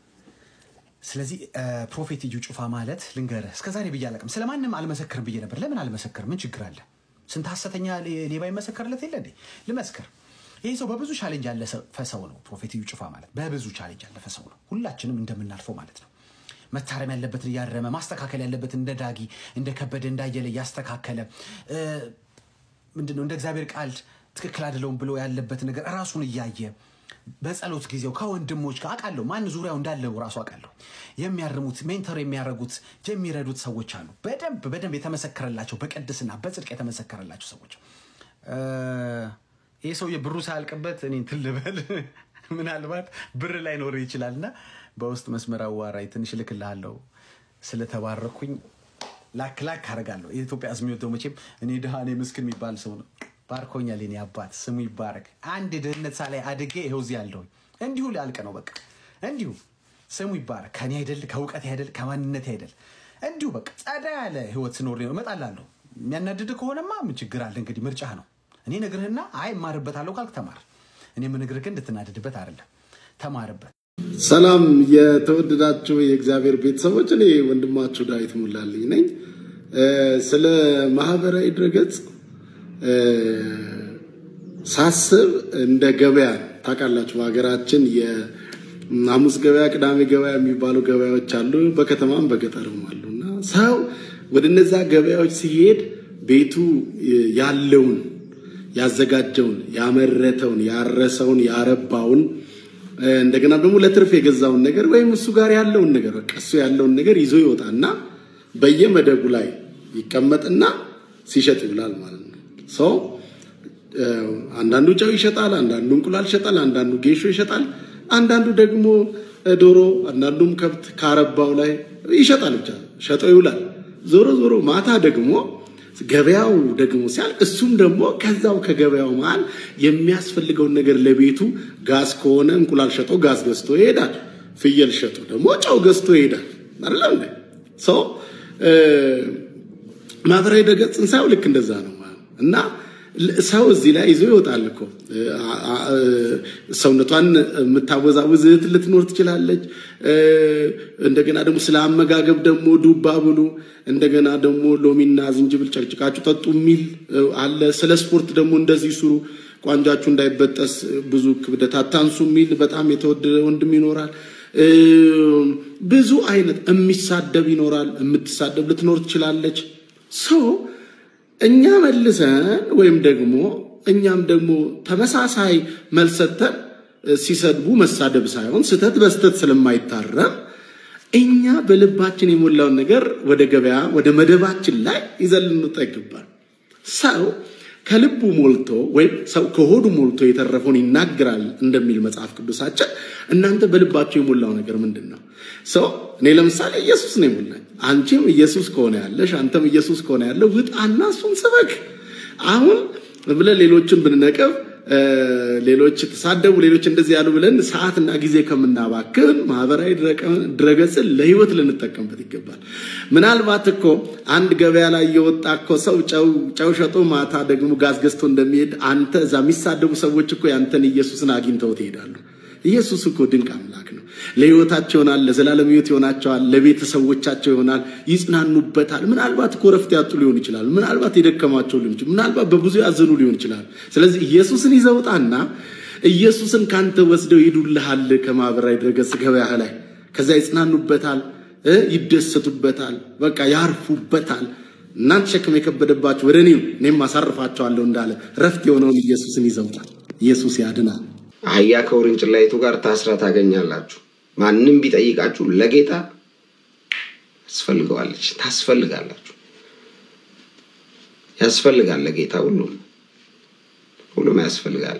ስለዚህ እ፣ ፕሮፌት እዩ ጩፋ ማለት ልንገርህ፣ እስከዛሬ ብዬ አላውቅም። ስለማንም አልመሰክርም ብዬ ነበር። ለምን አልመሰክርም? ምን ችግር አለ? ስንት ሐሰተኛ ሌ- ሌባ ይመሰከርለት የለ እንዴ? ልመስክር። ይህ ሰው በብዙ ቻሌንጅ ያለፈ ሰው ነው። ፕሮፌት እዩ ጩፋ ማለት በብዙ ቻሌንጅ ያለፈ ሰው ነው። ሁላችንም እንደምናልፈው ማለት ነው። መታረም ያለበትን እያረመ ማስተካከል ያለበትን እንደ ዳጊ እንደ ከበደ እንዳየለ እያስተካከለ እ፣ ምንድን ነው እንደ እግዚአብሔር ቃል ትክክል አይደለውም ብሎ ያለበት ነገር ራሱን እያየ በጸሎት ጊዜው ከወንድሞች ጋር አውቃለሁ ማን ዙሪያው እንዳለው ራሱ አውቃለሁ የሚያርሙት ሜንተር የሚያደርጉት የሚረዱት ሰዎች አሉ። በደንብ በደንብ የተመሰከረላቸው በቅድስና በጽድቅ የተመሰከረላቸው ሰዎች እ፣ ይህ ሰውዬ ብሩ ሳያልቅበት እኔ እንትን ልበል ምናልባት ብር ላይኖር ይችላል እና በውስጥ መስመር አዋራኝ ትንሽ እልክልሃለሁ ስለተባረኩኝ ላክ ላክ አደርጋለሁ። የኢትዮጵያ ሕዝብ የሚወደው መቼም እኔ ድሃ እኔ ምስኪን የሚባል ሰው ነው። ባርኮኛል የኔ አባት ስሙ ይባረክ። አንድ ድህነት ሳላይ አድጌ ይኸው እዚህ ያለሁኝ እንዲሁ ሊያልቅ ነው በቃ እንዲሁ ስሙ ይባረክ። ከኔ አይደል ከእውቀት አይደል ከማንነት አይደል እንዲሁ በቃ ጸዳ ያለ ህይወት ስኖር ነው እመጣላለሁ። የሚያናድድ ከሆነማ ምን ችግር አለ እንግዲህ ምርጫህ ነው። እኔ ነግርህና አይ እማርበታለሁ ካልክ ተማር። እኔ የምነግርህ ግን እንድትናደድበት አይደለም፣ ተማርበት። ሰላም የተወደዳችሁ የእግዚአብሔር ቤተሰቦች፣ እኔ ወንድማችሁ ዳዊት ሙላልኝ ነኝ። እ፣ ስለ ማህበራዊ ድረገጽ እ፣ ሳስብ እንደ ገበያ ታውቃላችሁ፣ በሀገራችን የሐሙስ ገበያ፣ ቅዳሜ ገበያ የሚባሉ ገበያዎች አሉ፣ በከተማም በገጠርም አሉ እና ሰው ወደ እነዛ ገበያዎች ሲሄድ ቤቱ ያለውን ያዘጋጀውን ያመረተውን ያረሰውን ያረባውን እንደገና ደግሞ ለትርፍ የገዛውን ነገር ወይም እሱ ጋር ያለውን ነገር በቃ እሱ ያለውን ነገር ይዞ ይወጣና በየመደቡ ላይ ይቀመጥና ሲሸጥ ይውላል ማለት ነው። ሰው አንዳንዱ ጨው ይሸጣል፣ አንዳንዱ እንቁላል ይሸጣል፣ አንዳንዱ ጌሾ ይሸጣል፣ አንዳንዱ ደግሞ ዶሮ፣ አንዳንዱም ከብት ካረባው ላይ ይሸጣል። ብቻ ሸጦ ይውላል። ዞሮ ዞሮ ማታ ደግሞ ገበያው ደግሞ ሲያልቅ እሱም ደግሞ ከዛው ከገበያው መሃል የሚያስፈልገውን ነገር ለቤቱ ጋዝ ከሆነ እንቁላል ሸጦ ጋዝ ገዝቶ ይሄዳል። ፍየል ሸጦ ደግሞ ጨው ገዝቶ ይሄዳል። አይደለም እንዴ? ሰው ማህበራዊ ድረገጽን ሳይው ልክ እንደዛ ነው ማለት ነው። እና ሰው እዚህ ላይ ይዞ ይወጣል እኮ ሰውነቷን የምታወዛውዝ እህት ልትኖር ትችላለች። እንደገና ደግሞ ስለ አመጋገብ ደግሞ ዱባ ብሉ፣ እንደገና ደግሞ ሎሚና ዝንጅብል ጨቅጭቃችሁ ጠጡ የሚል አለ። ስለ ስፖርት ደግሞ እንደዚህ ስሩ፣ ቋንጃችሁ እንዳይበጠስ ብዙ ክብደት አታንሱ የሚል በጣም የተወደደ ወንድም ይኖራል። ብዙ አይነት የሚሳደብ ይኖራል። የምትሳደብ ልትኖር ትችላለች። ሰው እኛ መልሰን ወይም ደግሞ እኛም ደግሞ ተመሳሳይ መልስ ሰጥተን ሲሰድቡ መሳደብ ሳይሆን ስህተት በስህተት ስለማይታረም እኛ በልባችን የሞላውን ነገር ወደ ገበያ ወደ መደባችን ላይ ይዘን ልንወጣ ይገባል። ሰው ከልቡ ሞልቶ ወይም ሰው ከሆዱ ሞልቶ የተረፈውን ይናገራል እንደሚል መጽሐፍ ቅዱሳችን። እናንተ በልባቸው የሞላው ነገር ምንድን ነው? ሰው እኔ ለምሳሌ ኢየሱስ ነው የሞላኝ። አንቺም ኢየሱስ ከሆነ ያለሽ፣ አንተም ኢየሱስ ከሆነ ያለው ውጣና እሱን ስበክ። አሁን ብለን ሌሎችን ብንነቅብ ሌሎች ተሳደቡ፣ ሌሎች እንደዚህ ያሉ ብለን ሰዓትና ጊዜ ከምናባክን ማህበራዊ ድረገጽን ለህይወት ልንጠቀምበት ይገባል። ምናልባት እኮ አንድ ገበያ ላይ የወጣ እኮ ሰው ጨው ሸጦ ማታ ደግሞ ጋዝ ገዝቶ እንደሚሄድ አንተ እዛ የሚሳደቡ ሰዎች እኮ ያንተን ኢየሱስን አግኝተው ትሄዳሉ። ኢየሱስ እኮ ድንቅ አምላክ ነው። ለህይወታቸው ይሆናል፣ ለዘላለም ህይወት ይሆናቸዋል፣ ለቤተሰቦቻቸው ይሆናል፣ ይጽናኑበታል። ምናልባት እኮ ረፍት ያጡ ሊሆን ይችላል። ምናልባት የደከማቸው ሊሆን ይችላል። ምናልባት በብዙ ያዘኑ ሊሆን ይችላል። ስለዚህ ኢየሱስን ይዘውጣና ኢየሱስን ካንተ ወስደው ይዱልሃል ከማህበራዊ ድረገጽ ገበያ ላይ ከዛ ይጽናኑበታል፣ ይደሰቱበታል፣ በቃ ያርፉበታል። እናንተ ሸክም የከበደባቸው ወደ እኔ እኔም አሳርፋቸዋለሁ እንዳለ ረፍት የሆነውን ኢየሱስን ይዘውጣል። ኢየሱስ ያድናል። አህያ ከውርንጭላይቱ ጋር ታስራ ታገኛላችሁ። ማንም ቢጠይቃችሁ ለጌታ ታስፈልገዋለች፣ ታስፈልጋላችሁ፣ ያስፈልጋል። ለጌታ ሁሉም ሁሉም ያስፈልጋል።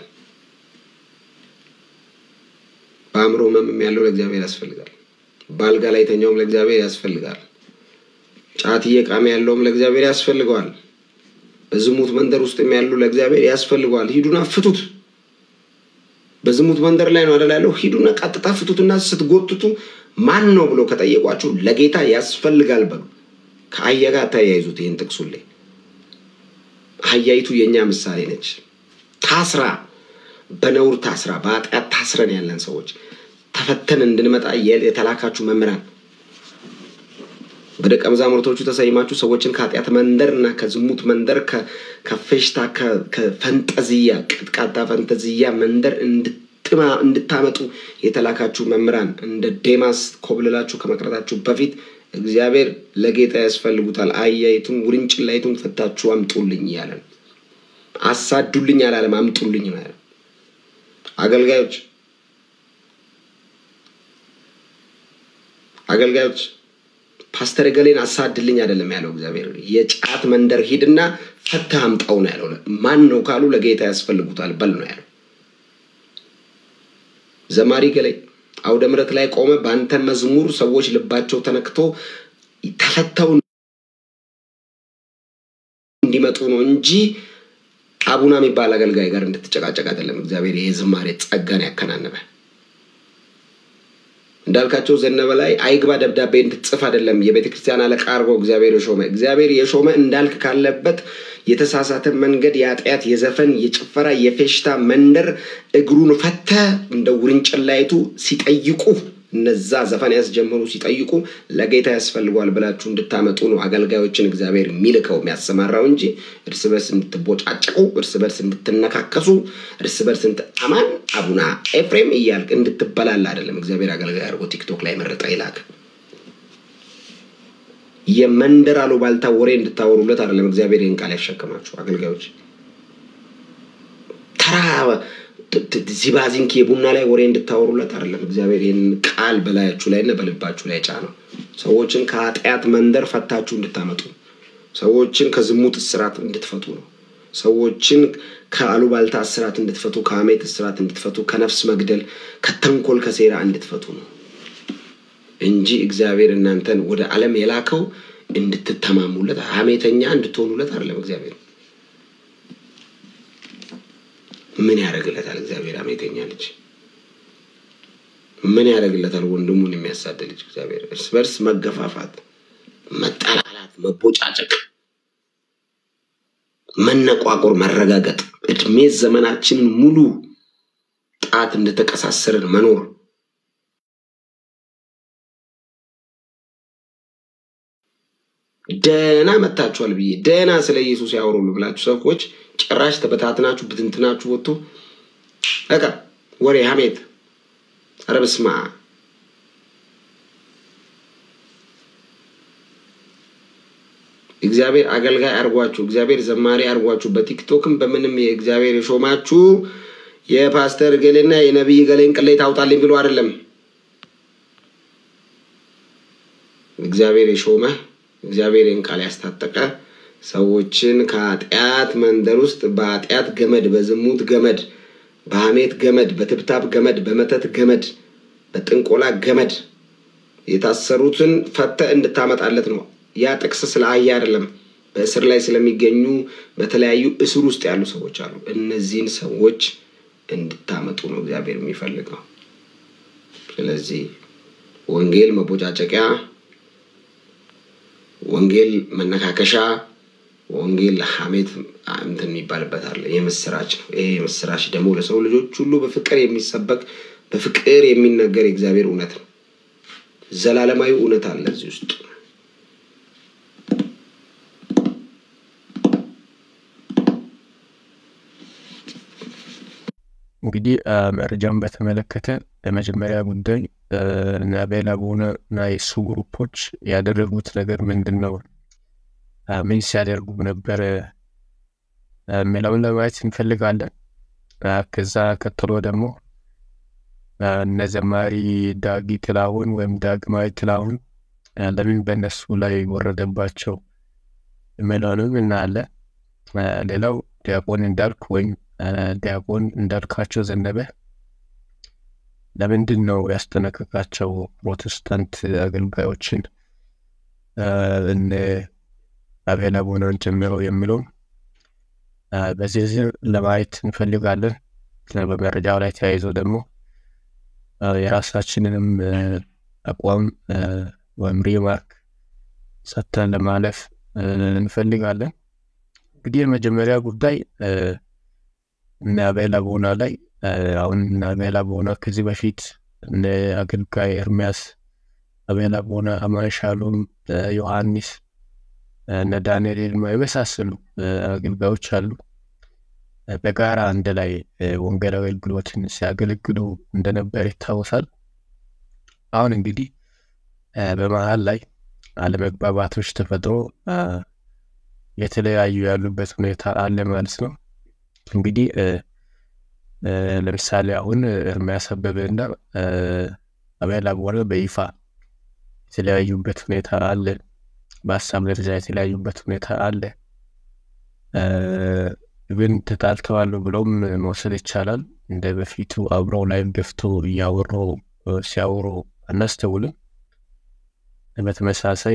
በአእምሮ ህመምም ያለው ለእግዚአብሔር ያስፈልጋል። በአልጋ ላይ የተኛውም ለእግዚአብሔር ያስፈልጋል። ጫት እየቃመ ያለውም ለእግዚአብሔር ያስፈልገዋል። በዝሙት መንደር ውስጥም ያሉ ለእግዚአብሔር ያስፈልገዋል። ሂዱና ፍቱት። በዝሙት መንደር ላይ ነው አደላ ያለው። ሂዱና ቀጥታ ፍቱትና ስትጎትቱ ማን ነው ብሎ ከጠየቋችሁ ለጌታ ያስፈልጋል በሉ። ከአህያ ጋር ተያይዙት። ይህን ጥቅሱልኝ። አህያይቱ የእኛ ምሳሌ ነች። ታስራ በነውር ታስራ በኃጢአት ታስረን ያለን ሰዎች ተፈተን እንድንመጣ የተላካችሁ መምህራን በደቀ መዛሙርቶቹ ተሰይማችሁ ሰዎችን ከኃጢአት መንደር እና ከዝሙት መንደር ከፌሽታ ከፈንጠዝያ ቅጥቃጣ ፈንጠዝያ መንደር እንድታመጡ የተላካችሁ መምህራን እንደ ዴማስ ኮብልላችሁ ከመቅረታችሁ በፊት እግዚአብሔር ለጌታ ያስፈልጉታል። አህያይቱን ውርንጭላይቱን ፈታችሁ አምጡልኝ እያለን አሳዱልኝ አላለም፣ አምጡልኝ ነው ያለ። አገልጋዮች አገልጋዮች ፓስተር ገሌን አሳድልኝ አይደለም ያለው እግዚአብሔር። የጫት መንደር ሂድና ፈትህ አምጣው ነው ያለው። ማን ነው ካሉ ለጌታ ያስፈልጉታል በል ነው ያለው። ዘማሪ ገሌ አውደ ምሕረት ላይ ቆመ። በአንተ መዝሙር ሰዎች ልባቸው ተነክቶ ተፈተው እንዲመጡ ነው እንጂ አቡና የሚባል አገልጋይ ጋር እንድትጨቃጨቅ አይደለም። እግዚአብሔር የዝማሬ ጸጋን ያከናነበ እንዳልካቸው ዘነበ ላይ አይግባ ደብዳቤ እንድትጽፍ አይደለም የቤተ ክርስቲያን አለቃ አድርጎ እግዚአብሔር የሾመ እግዚአብሔር የሾመ እንዳልክ ካለበት የተሳሳተ መንገድ የኃጢአት፣ የዘፈን፣ የጭፈራ፣ የፌሽታ መንደር እግሩን ፈተ እንደ ውርንጭላይቱ ሲጠይቁ እነዛ ዘፈን ያስጀምሩ ሲጠይቁ ለጌታ ያስፈልጓል ብላችሁ እንድታመጡ ነው አገልጋዮችን እግዚአብሔር የሚልከው የሚያሰማራው እንጂ እርስ በርስ እንድትቦጫጨቁ፣ እርስ በርስ እንድትነካከሱ፣ እርስ በርስ አማን አቡና ኤፍሬም እያልክ እንድትበላል አይደለም። እግዚአብሔር አገልጋይ አድርጎ ቲክቶክ ላይ መረጠ ይላክ። የመንደር አሉባልታ ወሬ እንድታወሩለት አይደለም። እግዚአብሔር ይህን ቃል ያሸከማችሁ አገልጋዮች ተራ ዚባዚንኪ የቡና ላይ ወሬ እንድታወሩለት አይደለም። እግዚአብሔር ይህን ቃል በላያችሁ ላይ እና በልባችሁ ላይ ጫነው። ሰዎችን ከኃጢአት መንደር ፈታችሁ እንድታመጡ፣ ሰዎችን ከዝሙት እስራት እንድትፈቱ ነው። ሰዎችን ከአሉባልታ እስራት እንድትፈቱ፣ ከሐሜት እስራት እንድትፈቱ፣ ከነፍስ መግደል፣ ከተንኮል፣ ከሴራ እንድትፈቱ ነው እንጂ እግዚአብሔር እናንተን ወደ ዓለም የላከው እንድትተማሙለት፣ ሐሜተኛ እንድትሆኑለት አይደለም እግዚአብሔር ምን ያደርግለታል? እግዚአብሔር ሐሜተኛ ልጅ ምን ያደርግለታል? ወንድሙን የሚያሳድ ልጅ እግዚአብሔር እርስ በርስ መገፋፋት፣ መጠላላት፣ መቦጫጨቅ፣ መነቋቆር፣ መረጋገጥ እድሜ ዘመናችንን ሙሉ ጣት እንደተቀሳሰርን መኖር ደህና መታችኋል ብዬ ደህና ስለ ኢየሱስ ያወሩሉ ብላችሁ ሰዎች ጭራሽ ተበታትናችሁ ብትንትናችሁ ወጥቶ በቃ ወሬ ሐሜት፣ ኧረ በስመ አብ እግዚአብሔር አገልጋይ አርጓችሁ፣ እግዚአብሔር ዘማሪ አርጓችሁ፣ በቲክቶክም በምንም የእግዚአብሔር የሾማችሁ የፓስተር ገሌና የነቢይ ገሌን ቅሌት አውጣልኝ ብሎ አይደለም እግዚአብሔር የሾመ እግዚአብሔርን ቃል ያስታጠቀ ሰዎችን ከኃጢአት መንደር ውስጥ በኃጢአት ገመድ፣ በዝሙት ገመድ፣ በሐሜት ገመድ፣ በትብታብ ገመድ፣ በመተት ገመድ፣ በጥንቆላ ገመድ የታሰሩትን ፈተ እንድታመጣለት ነው። ያ ጥቅስ ስለ አህያ አይደለም። በእስር ላይ ስለሚገኙ በተለያዩ እስር ውስጥ ያሉ ሰዎች አሉ። እነዚህን ሰዎች እንድታመጡ ነው እግዚአብሔር የሚፈልገው። ስለዚህ ወንጌል መቦጫጨቂያ ወንጌል መነካከሻ፣ ወንጌል ሐሜት እንትን የሚባልበት አለ። የምስራች ነው። ይሄ የምስራች ደግሞ ለሰው ልጆች ሁሉ በፍቅር የሚሰበክ በፍቅር የሚነገር የእግዚአብሔር እውነት ነው። ዘላለማዊ እውነት አለ እዚህ ውስጥ። እንግዲህ መረጃውን በተመለከተ ለመጀመሪያ ጉዳይ እና ቤላቦነ እና የሱ ግሩፖች ያደረጉት ነገር ምንድን ነው? ምን ሲያደርጉ ነበረ የሚለውን ለማየት እንፈልጋለን። ከዛ ቀጥሎ ደግሞ እነ ዘማሪ ዳጊ ጥላሁን ወይም ዳግማዊ ጥላሁን ለምን በእነሱ ላይ ወረደባቸው የሚለውንም እናያለን። ሌላው ዲያቆን እንዳልክ ወይም ዲያቆን እንዳልካቸው ዘነበ ለምንድን ነው ያስጠነቀቃቸው ፕሮቴስታንት አገልጋዮችን እነ አቤል አቡነን ጨምሮ የሚለውን በዝርዝር ለማየት እንፈልጋለን። በመረጃው ላይ ተያይዞ ደግሞ የራሳችንንም አቋም ወይም ሪማርክ ሰጥተን ለማለፍ እንፈልጋለን። እንግዲህ የመጀመሪያ ጉዳይ እነ አቤል አቡና ላይ አሁን እነ አቤል አቡና ከዚህ በፊት እነ አገልጋይ ኤርሚያስ አቤል አቡና፣ አማን ሻሎም፣ ዮሐንስ፣ እነ ዳንኤል ይልማ የመሳሰሉ አገልጋዮች አሉ። በጋራ አንድ ላይ ወንጌል አገልግሎትን ሲያገለግሉ እንደነበር ይታወሳል። አሁን እንግዲህ በመሀል ላይ አለመግባባቶች ተፈጥሮ የተለያዩ ያሉበት ሁኔታ አለ ማለት ነው። እንግዲህ ለምሳሌ አሁን ኤርሚያስ አበበ እና አቤል አቡነ በይፋ የተለያዩበት ሁኔታ አለ። በሀሳብ ደረጃ የተለያዩበት ሁኔታ አለ። ግን ተጣልተዋል ብሎም መውሰድ ይቻላል። እንደ በፊቱ አብረው ላይም ገፍቶ እያወሩ ሲያወሩ አናስተውልም። በተመሳሳይ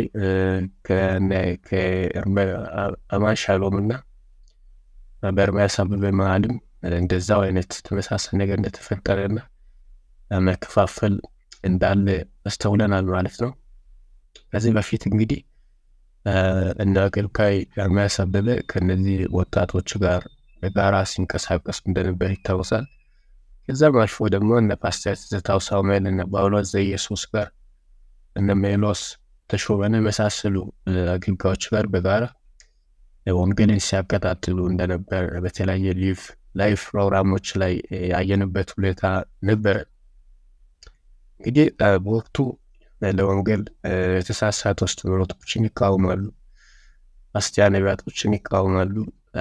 ከአማን ሻሎም እና በኤርሚያስ አበበ መሀልም እንደዛው አይነት ተመሳሳይ ነገር እንደተፈጠረና መከፋፈል እንዳለ አስተውለናል ማለት ነው። ከዚህ በፊት እንግዲህ እነ አገልጋይ ኤርሚያስ አበበ ከእነዚህ ወጣቶች ጋር በጋራ ሲንቀሳቀሱ እንደነበር ይታወሳል። ከዛም አልፎ ደግሞ እነ ፓስተር ትዝታው ሳሙኤል እነ ጳውሎስ ዘኢየሱስ ጋር እነ ሜሎስ ተሾመን የመሳሰሉ አገልጋዮች ጋር በጋራ ወንጌልን ሲያቀጣጥሉ እንደነበር በተለያየ ሊቭ ላይፍ ፕሮግራሞች ላይ ያየንበት ሁኔታ ነበረ። እንግዲህ በወቅቱ ለወንጌል የተሳሳቱ አስተምህሮቶችን ይቃወማሉ፣ አስቲያ ነቢያቶችን ይቃወማሉ።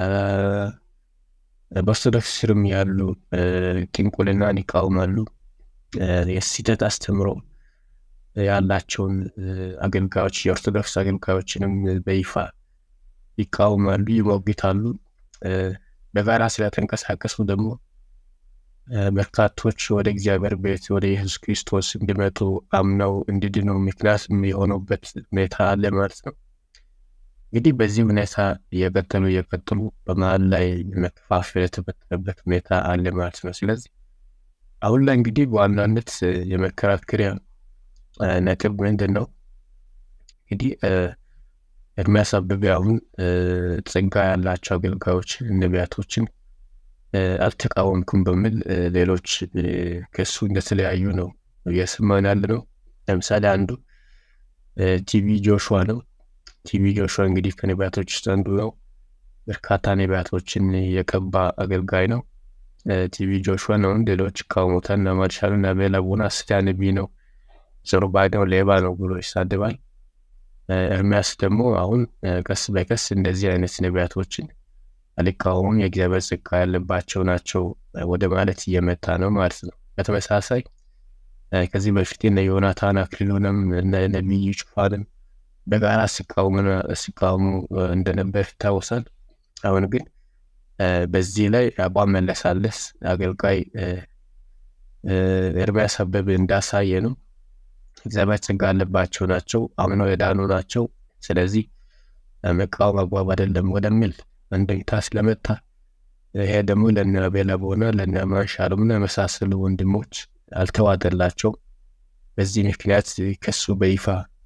በኦርቶዶክስ ስርም ያሉ ጥንቁልናን ይቃወማሉ። የስህተት አስተምሮ ያላቸውን አገልጋዮች የኦርቶዶክስ አገልጋዮችንም በይፋ ይቃወማሉ፣ ይሞግታሉ። በጋራ ስለተንቀሳቀሱ ደግሞ በርካቶች ወደ እግዚአብሔር ቤት ወደ ኢየሱስ ክርስቶስ እንዲመጡ አምነው እንዲድኑ ምክንያት የሆነበት ሁኔታ አለ ማለት ነው። እንግዲህ በዚህ ሁኔታ እየቀጠሉ እየቀጠሉ በመሀል ላይ መከፋፈል የተፈጠረበት ሁኔታ አለ ማለት ነው። ስለዚህ አሁን ላይ እንግዲህ በዋናነት የመከራከሪያ ነጥብ ምንድን ነው? እንግዲህ ኤርሚያስ አበበ አሁን ጸጋ ያላቸው አገልጋዮችን ነቢያቶችን አልተቃወምኩም በሚል ሌሎች ከሱ እንደተለያዩ ነው እየሰማን ያለ ነው። ለምሳሌ አንዱ ቲቪ ጆሹዋ ነው። ቲቪ ጆሹዋ እንግዲህ ከነቢያቶች ውስጥ አንዱ ነው። በርካታ ነቢያቶችን የቀባ አገልጋይ ነው። ቲቪ ጆሹዋ ነው። ሌሎች ይቃወሙታል። እና ማርሻሉ እና አቤል አቡነ ሐሰተኛ ነቢይ ነው፣ ዘሩባቤል ሌባ ነው ብሎ ይሳደባል። ኤርሚያስ ደግሞ አሁን ቀስ በቀስ እንደዚህ አይነት ነቢያቶችን አልቃወሙም የእግዚአብሔር ጸጋ ያለባቸው ናቸው ወደ ማለት እየመጣ ነው ማለት ነው። በተመሳሳይ ከዚህ በፊት እነ ዮናታን አክሊሉንም እነ ነቢዩ ጩፋንም በጋራ ሲቃወሙ እንደነበር ይታወሳል። አሁን ግን በዚህ ላይ አቋም መለሳለስ አገልጋይ ኤርሚያስ አበበ እንዳሳየ ነው። እግዚአብሔር ጸጋ ያለባቸው ናቸው፣ አምነው የዳኑ ናቸው። ስለዚህ መቃወም አግባብ አይደለም ወደሚል አንድምታ ስለመጣ ይሄ ደግሞ ለነ አቤል አቡነ ለነ አማን ሻሎምና የመሳሰሉ ወንድሞች አልተዋጠላቸው። በዚህ ምክንያት ከሱ በይፋ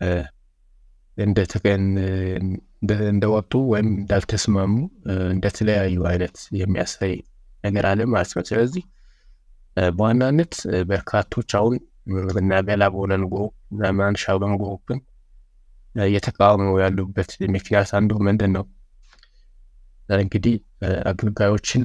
እንደወጡ ወይም እንዳልተስማሙ እንደተለያዩ አይነት የሚያሳይ ነገር አለ ማለት ነው። ስለዚህ በዋናነት በርካቶች አሁን እነ አቤል አቡነን ግሩፕ እና አማን ሻሎም ግሩፕን እየተቃወሙ ያሉበት ምክንያት አንዱ ምንድን ነው? እንግዲህ አገልጋዮችን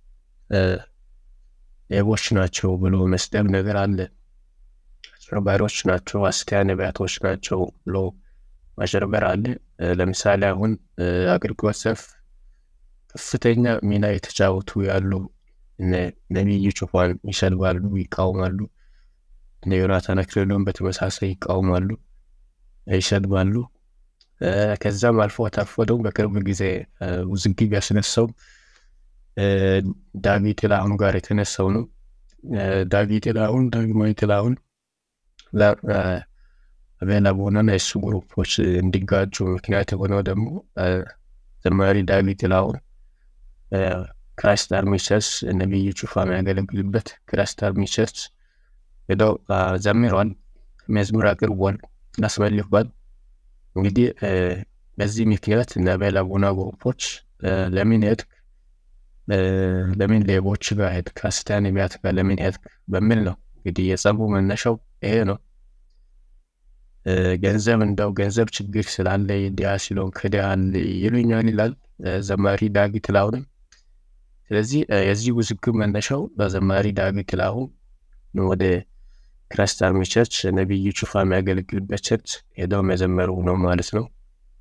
ሌቦች ናቸው ብሎ መስደብ ነገር አለ። አጭበርባሪዎች ናቸው፣ ሐሰተኛ ነቢያቶች ናቸው ብሎ ማጭበርበር አለ። ለምሳሌ አሁን አገልግሎት ዘርፍ ከፍተኛ ሚና የተጫወቱ ያሉ ነቢይ ጩፋን ይሰድባሉ፣ ይቃወማሉ። እነ ዮናታን አክሊሉን በተመሳሳይ ይቃወማሉ። ይሰድባሉ። ከዛም አልፎ ተርፎ ደግሞ በቅርብ ጊዜ ውዝግብ ያስነሳው ዳዊት ጥላሁን ጋር የተነሳው ነው። ዳዊት ጥላሁን ዳግማዊ ጥላሁን አቤላ ቦናና የሱ ግሩፖች እንዲጋጩ ምክንያት የሆነው ደግሞ ዘማሪ ዳዊት ጥላሁን ክራይስት አርሚ ቸርች ነቢዩ ጩፋ የሚያገለግልበት ክራይስት አርሚ ቸርች ሄደው ዘምሯል፣ መዝሙር አቅርቧል፣ አስመልኳል። እንግዲህ በዚህ ምክንያት እነ አቤላ ቦና ግሩፖች ለምን ሄድክ፣ ለምን ሌቦች ጋር ሄድክ፣ ከክርስቲያን ነቢያት ጋር ለምን ሄድክ በሚል ነው እንግዲህ የጸቡ መነሻው ይሄ ነው። ገንዘብ እንደው ገንዘብ ችግር ስላለ ድሃ ሲለውን ክዳል ይሉኛል ይላል ዘማሪ ዳዊት ጥላሁንም። ስለዚህ የዚህ ውዝግብ መነሻው በዘማሪ ዳዊት ጥላሁን ወደ ክራይስት አርሚ ቸርች ነቢዩ ጩፋ የሚያገለግልበት ቸርች ሄደው መዘመሩ ነው ማለት ነው።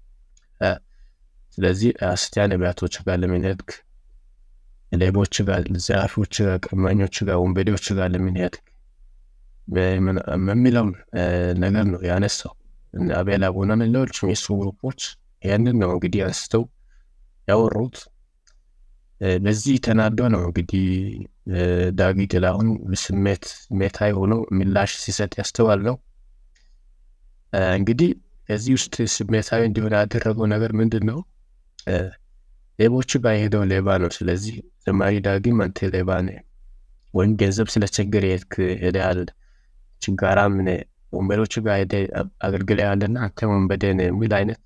ስለዚህ ክርስቲያን ነቢያቶች ጋር ለምን ሄድክ፣ ሌቦች ጋር፣ ዘራፊዎች ጋር፣ ቀማኞች ጋር፣ ወንበዴዎች ጋር ለምን ሄድክ የሚለውን ነገር ነው ያነሳው። አቤላ ቦናን ሌሎችም የሱ ግሩፖች ያንን ነው እንግዲህ አንስተው ያወሩት። በዚህ ተናዶ ነው እንግዲህ ዳዊት ጥላሁን ስሜት ስሜታዊ ሆኖ ምላሽ ሲሰጥ ያስተዋል ነው። እንግዲህ ከዚህ ውስጥ ስሜታዊ እንዲሆን ያደረገው ነገር ምንድን ነው? ሌቦቹ ጋር የሄደው ሌባ ነው። ስለዚህ ዘማሪ ዳጊም አንተ ሌባ ነህ ወይም ገንዘብ ስለቸገረ ሄድክ ሄደሃል ችጋራም ነህ ወንበሮቹ ጋር ሄደህ አገልግለሃልና አንተ ወንበዴ ነህ የሚል አይነት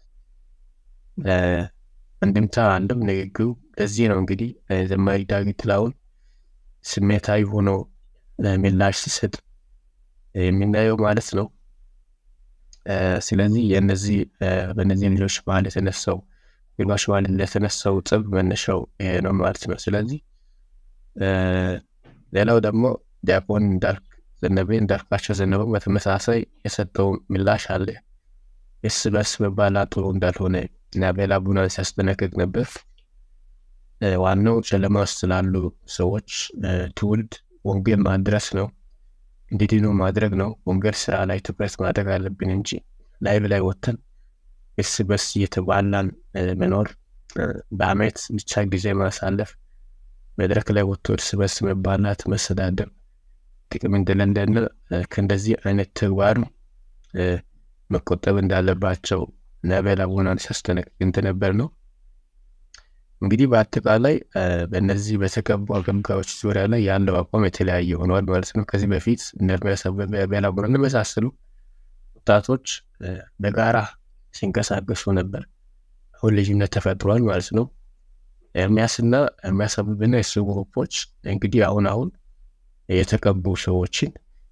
እንድምታ አለው ንግግሩ። ለዚህ ነው እንግዲህ ዘማሪ ዳዊት ጥላሁን ስሜታዊ ሆኖ ምላሽ ሲሰጥ የምናየው ማለት ነው። ስለዚህ የነዚህ በእነዚህ ልጆች መሀል የተነሳው ግማሽ መሀል ለተነሳው ጽብ መነሻው ይሄ ነው ማለት ነው። ስለዚህ ሌላው ደግሞ ዲያቆን እንዳልክ ዘነበ እንዳልካቸው ዘነበው በተመሳሳይ የሰጠው ምላሽ አለ። እርስ በርስ መባላት ጥሩ እንዳልሆነ እና አቤላ ቦናን ሲያስጠነቅቅ ነበር። ዋናው ጨለማ ውስጥ ስላሉ ሰዎች ትውልድ ወንጌል ማድረስ ነው፣ እንዲድኑ ማድረግ ነው። ወንጌል ስራ ላይ ትኩረት ማድረግ አለብን እንጂ ላይቭ ላይ ወጥተን እርስ በርስ እየተባላን መኖር፣ በአመት ብቻ ጊዜ ማሳለፍ፣ መድረክ ላይ ወጥቶ እርስ በርስ መባላት፣ መሰዳደብ ጥቅም እንደሌለን ከእንደዚህ አይነት ተግባር መቆጠብ እንዳለባቸው አቤላ ቦናን ሲያስጠነቅቅ እንደነበር ነው። እንግዲህ በአጠቃላይ በእነዚህ በተቀቡ አገልጋዮች ዙሪያ ላይ ያለው አቋም የተለያየ ሆነዋል ማለት ነው። ከዚህ በፊት እነ ኤርምያስ አበበ፣ አቤላ ቦናን የመሳሰሉ ወጣቶች በጋራ ሲንቀሳቀሱ ነበር። አሁን ልዩነት ተፈጥሯል ማለት ነው። ኤርምያስና ኤርምያስ አበበና የሱ ግሩፖች እንግዲህ አሁን አሁን የተቀቡ ሰዎችን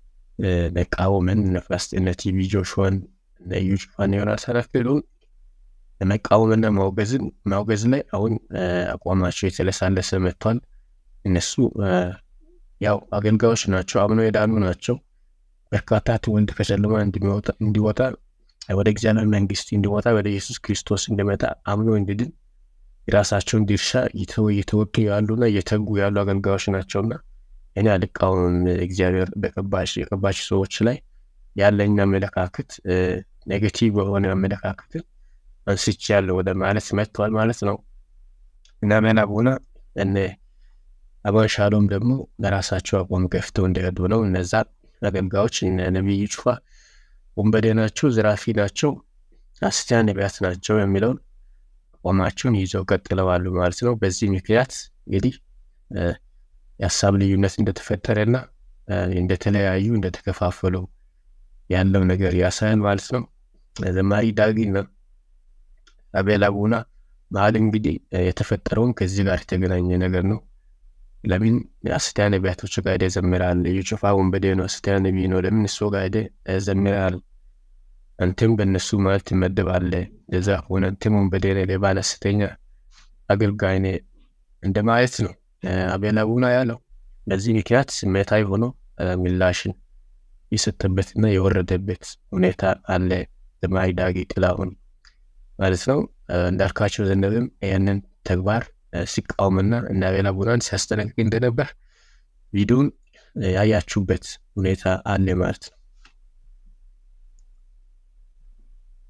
መቃወምን ነፋስጤነ ቲቪ ጆሹዋን እነ እዩ ጩፋን ዮናታን አክሊሉን መቃወምና ማውገዝን ማውገዝ ላይ አሁን አቋማቸው የተለሳለሰ መጥቷል። እነሱ ያው አገልጋዮች ናቸው፣ አምነው የዳኑ ናቸው። በርካታ ትውልድ ከጨለማ እንዲወጣ ወደ እግዚአብሔር መንግስት እንዲወጣ ወደ ኢየሱስ ክርስቶስ እንዲመጣ አምኖ እንዲድን የራሳቸውን ድርሻ እየተወጡ ያሉና እየተጉ ያሉ አገልጋዮች ናቸውና እኔ አልቃወምም። እግዚአብሔር በቀባሽ የቀባሽ ሰዎች ላይ ያለኝ አመለካከት ኔጌቲቭ በሆነ አመለካከትን አንስቼ ያለው ወደ ማለት መጥተዋል ማለት ነው። እና አቤላ ቦና እነ አበባ ሻሎም ደግሞ ለራሳቸው አቋም ገፍተው እንደሄዱ ነው። እነዛ አገልጋዮች ነቢይ ጩፋ ወንበዴ ናቸው፣ ዝራፊ ናቸው፣ ሐሰተኛ ነቢያት ናቸው የሚለውን አቋማቸውን ይዘው ቀጥለዋሉ ማለት ነው። በዚህ ምክንያት እንግዲህ የሀሳብ ልዩነት እንደተፈጠረና እንደተለያዩ እንደተከፋፈሉ ያለው ነገር ያሳያል ማለት ነው። ዘማሪ ዳጊና አቤላ ቦና መሀል እንግዲህ የተፈጠረውን ከዚህ ጋር የተገናኘ ነገር ነው። ለምን ሐሰተኛ ነቢያቶች ጋር ሄደህ ዘምራል? የጩፋ ወንበዴ ነው፣ ሐሰተኛ ነቢይ ነው። ለምን እሱ ጋር ሄደህ ዘምራል? አንተም በእነሱ ማለት ትመደባለህ። ለዛ ሆነ አንተም ወንበዴ ነህ፣ ሌባ፣ ሐሰተኛ አገልጋይ ነህ እንደማለት ነው አቤላ ቦና ያለው። በዚህ ምክንያት ስሜታዊ ሆኖ ምላሽን የሰጠበትና የወረደበት ሁኔታ አለ። ዘማሪ ዳጊ ጥላሁን ማለት ነው። እንዳልካቸው ዘነበም ያንን ተግባር ሲቃወምና እና አቤላ ቦናን ሲያስጠነቅቅ እንደነበር ቪዲዮን ያያችሁበት ሁኔታ አለ ማለት ነው።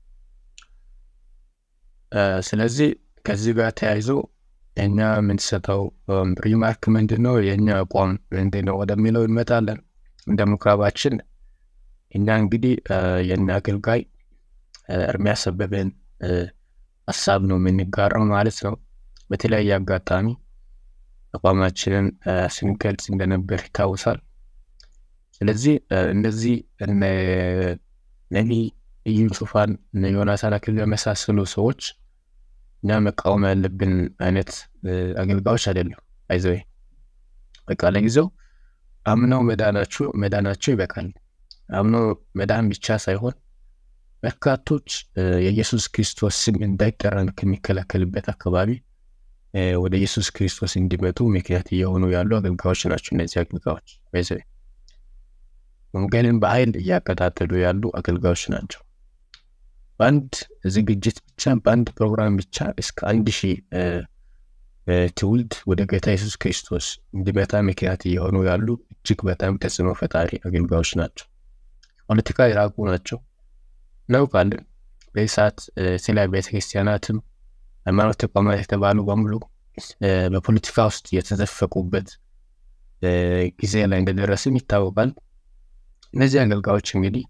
ስለዚህ ከዚህ ጋር ተያይዞ የኛ የምንሰጠው ሪማርክ ምንድን ነው? የእኛ አቋም ምንድን ነው ወደሚለው እንመጣለን። እንደ ምኩራባችን እኛ እንግዲህ የእኛ አገልጋይ ኤርምያስ አበበን ሀሳብ ነው የምንጋራው ማለት ነው። በተለያየ አጋጣሚ አቋማችንን ስንገልጽ እንደነበር ይታወሳል። ስለዚህ እነዚህ እነ ነቢይ ኢዩ ጩፋን እነ ዮናታን አክሊሉ የመሳሰሉ ሰዎች እኛ መቃወም ያለብን አይነት አገልጋዮች አይደለም። አይዘው በቃ ለጊዜው አምነው መዳናቸው መዳናቸው ይበቃል። አምነው መዳን ብቻ ሳይሆን በርካቶች የኢየሱስ ክርስቶስ ስም እንዳይጠራን ከሚከላከልበት አካባቢ ወደ ኢየሱስ ክርስቶስ እንዲመጡ ምክንያት እየሆኑ ያሉ አገልጋዮች ናቸው። እነዚህ አገልጋዮች በዚ ወንጌልን በኃይል እያቀጣጠሉ ያሉ አገልጋዮች ናቸው። በአንድ ዝግጅት ብቻ በአንድ ፕሮግራም ብቻ እስከ አንድ ሺህ ትውልድ ወደ ጌታ ኢየሱስ ክርስቶስ እንዲመጣ ምክንያት እየሆኑ ያሉ እጅግ በጣም ተጽዕኖ ፈጣሪ አገልጋዮች ናቸው። ፖለቲካ የራቁ ናቸው እናውቃለን። በዚህ ሰዓት ስለ ቤተ ክርስቲያናትም ሃይማኖት ተቋማት የተባሉ በሙሉ በፖለቲካ ውስጥ የተዘፈቁበት ጊዜ ላይ እንደደረስም ይታወቃል። እነዚህ አገልጋዮች እንግዲህ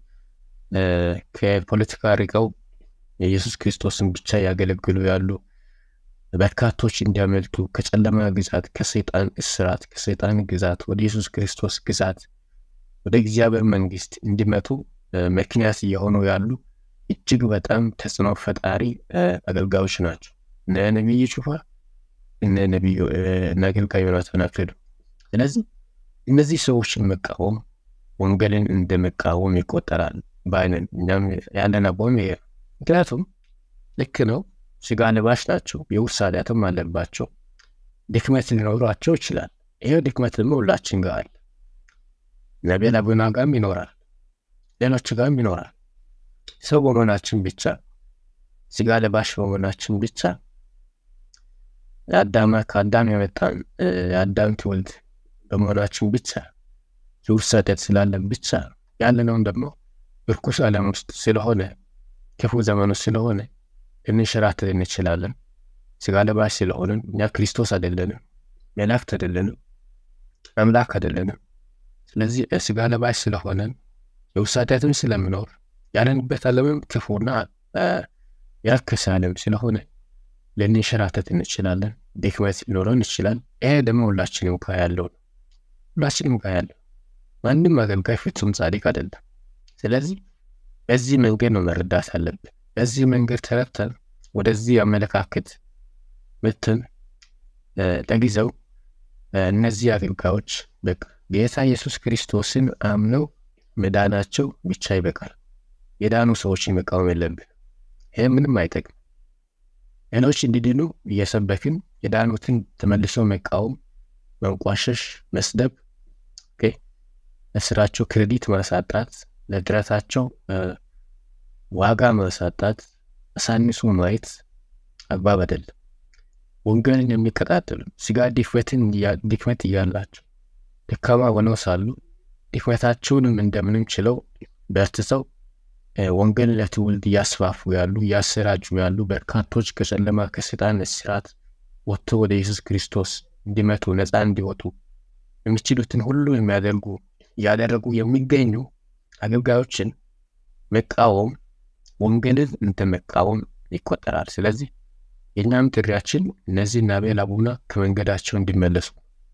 ከፖለቲካ ርቀው የኢየሱስ ክርስቶስን ብቻ ያገለግሉ ያሉ በርካቶች እንዲያመልጡ ከጨለማ ግዛት፣ ከሰይጣን እስራት፣ ከሰይጣን ግዛት ወደ ኢየሱስ ክርስቶስ ግዛት ወደ እግዚአብሔር መንግስት እንዲመጡ ምክንያት እየሆኑ ያሉ እጅግ በጣም ተጽዕኖ ፈጣሪ አገልጋዮች ናቸው። እነ ነቢይ ጩፋ እነ ነቢዩ እነ አገልጋይ ዮናታን አክሊሉ። ስለዚህ እነዚህ ሰዎችን መቃወም ወንጌልን እንደ መቃወም ይቆጠራል በአይነን እኛም ያለን አቋም ይሄ ምክንያቱም ልክ ነው። ስጋ ለባሽ ናቸው። የውርስ ኃጢአትም አለባቸው። ድክመት ሊኖሯቸው ይችላል። ይሄ ድክመት ደግሞ ሁላችን ጋር አለ። ነቢያት አቡና ጋርም ይኖራል፣ ሌሎች ጋርም ይኖራል። ሰው በመሆናችን ብቻ ስጋ ለባሽ በመሆናችን ብቻ የአዳማ ከአዳም የመጣን የአዳም ትውልድ በመሆናችን ብቻ የውርስ ኃጢአት ስላለን ብቻ ያለነውን ደግሞ እርኩስ ዓለም ውስጥ ስለሆነ ክፉ ዘመኑ ስለሆነ ልንሸራተት እንችላለን። ስጋ ለባሽ ስለሆንን እኛ ክርስቶስ አይደለንም፣ መላእክት አይደለንም፣ አምላክ አይደለንም። ስለዚህ ስጋ ለባሽ ስለሆነን የውርስ ኃጢአትም ስለምኖር ያለንበት ዓለምም ክፉና ያልከሰ ዓለም ስለሆነ ልንሸራተት እንችላለን። ድክመት ሊኖረን ይችላል። ይሄ ደግሞ ሁላችንም ጋር ያለው ነው። ሁላችንም ጋር ያለው ማንም አገልጋይ ፍጹም ጻድቅ አይደለም። ስለዚህ በዚህ መንገድ ነው መረዳት አለብን። በዚህ መንገድ ተረድተን ወደዚህ አመለካከት ምትን ለጊዜው እነዚህ አገልጋዮች በቃ ጌታ ኢየሱስ ክርስቶስን አምነው መዳናቸው ብቻ ይበቃል። የዳኑ ሰዎችን መቃወም የለብን። ይህ ምንም አይጠቅም። ሌሎች እንዲድኑ እየሰበክን የዳኑትን ተመልሰው መቃወም፣ መንቋሸሽ፣ መስደብ፣ ለስራቸው ክሬዲት ማሳጣት፣ ለድረታቸው ዋጋ ማሳጣት፣ አሳንሶ ማየት አግባብ አይደለም። ወንጌልን የሚቀጣጠሉ ስጋ ድክመትን ድክመት እያላቸው ደካማ ሆነው ሳሉ ድክመታቸውንም እንደምንም ችለው በርትተው ወንጌልን ለትውልድ እያስፋፉ ያሉ እያሰራጩ ያሉ በርካቶች ከጨለማ ከሰይጣን እስራት ወጥቶ ወደ ኢየሱስ ክርስቶስ እንዲመጡ ነፃ እንዲወጡ የሚችሉትን ሁሉ የሚያደርጉ እያደረጉ የሚገኙ አገልጋዮችን መቃወም ወንጌልን እንደ መቃወም ይቆጠራል። ስለዚህ የእኛም ጥሪያችን እነዚህ አቤል አቡና ከመንገዳቸው እንዲመለሱ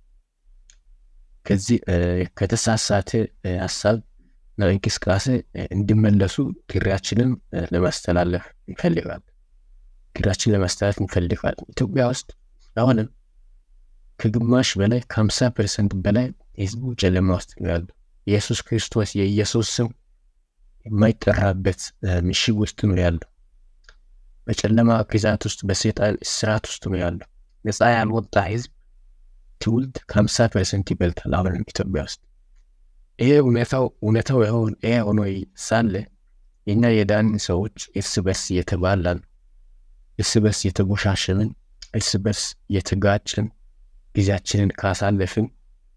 ከዚህ ከተሳሳተ ሀሳብ ነው እንቅስቃሴ እንዲመለሱ ጥሪያችንን ለማስተላለፍ እንፈልጋለን። ጥሪያችን ለማስተላለፍ እንፈልጋለን። ኢትዮጵያ ውስጥ አሁንም ከግማሽ በላይ ከሀምሳ ፐርሰንት በላይ ህዝቡ ጨለማ ውስጥ ነው ያለው። ኢየሱስ ክርስቶስ የኢየሱስ ስም የማይጠራበት ምሽግ ውስጥ ነው ያለው። በጨለማ ግዛት ውስጥ በሰይጣን እስራት ውስጥ ነው ያለው። ነፃ ያልወጣ ህዝብ ትውልድ ከሀምሳ ፐርሰንት ይበልጣል አሁንም ኢትዮጵያ ውስጥ። ይሄ እውነታው እውነታው ይሄ ሆኖ ሳለ የኛ የዳን ሰዎች እርስ በርስ እየተባላን፣ እርስ በርስ እየተጎሻሸንን፣ እርስ በርስ እየተጋጭን ጊዜያችንን ካሳለፍን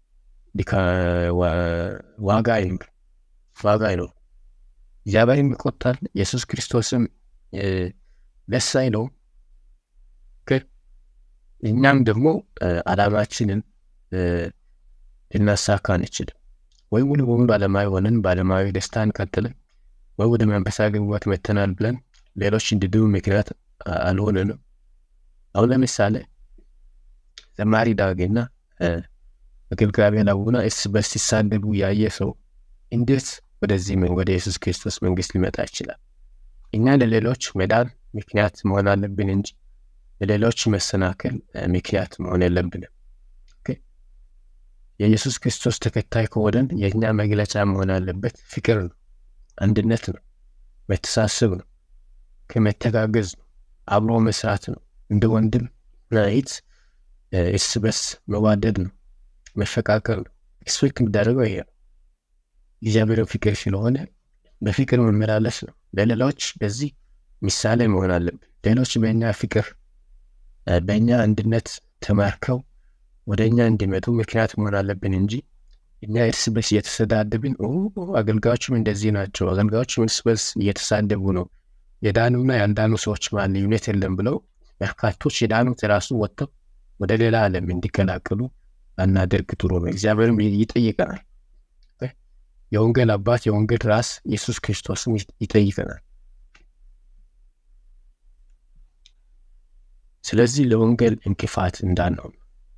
ዋጋ አይኖር ዋጋ አይኖር። እግዚአብሔርም ይቆጣል። ኢየሱስ ክርስቶስም ደስ አይለውም። እኛም ደግሞ አላማችንን ልናሳካ አንችልም። ወይ ሙሉ በሙሉ ዓለማዊ ሆነን በዓለማዊ ደስታን ቀጥለን ወይ ወደ መንፈሳዊ ግንቦት መተናል ብለን ሌሎች እንዲድኑ ምክንያት አልሆንንም። አሁን ለምሳሌ ዘማሪ ዳጌና አገልጋይ አቤል አቡና እርስ በርስ ሲሳደቡ ያየ ሰው እንዴት ወደዚህ ወደ ኢየሱስ ክርስቶስ መንግስት ሊመጣ ይችላል? እኛ ለሌሎች መዳን ምክንያት መሆን አለብን እንጂ ለሌሎች መሰናከል ምክንያት መሆን የለብንም። የኢየሱስ ክርስቶስ ተከታይ ከሆነን የእኛ መግለጫ መሆን አለበት ፍቅር ነው፣ አንድነት ነው፣ መተሳሰብ ነው፣ ከመተጋገዝ ነው፣ አብሮ መስራት ነው፣ እንደ ወንድም ናይት እርስ በርስ መዋደድ ነው፣ መፈቃቀር ነው። ኤክስፔክት የሚደረገው ይሄ ነው። እግዚአብሔርን ፍቅር ስለሆነ በፍቅር መመላለስ ነው። ለሌሎች በዚህ ምሳሌ መሆን አለብን። ሌሎች በእኛ ፍቅር በእኛ አንድነት ተማርከው ወደ እኛ እንዲመጡ ምክንያት መሆን አለብን እንጂ እኛ እርስ በርስ እየተሰዳደብን አገልጋዮችም እንደዚህ ናቸው፣ አገልጋዮችም እርስ በርስ እየተሳደቡ ነው፣ የዳኑና ያልዳኑ ሰዎች መሀል ልዩነት የለም ብለው በርካቶች የዳኑት ራሱ ወጥተው ወደ ሌላ ዓለም እንዲቀላቀሉ አናደርግ ጥሩ ነው። እግዚአብሔርም ይጠይቀናል። የወንጌል አባት የወንጌል ራስ ኢየሱስ ክርስቶስም ይጠይቀናል። ስለዚህ ለወንጌል እንቅፋት እንዳንሆን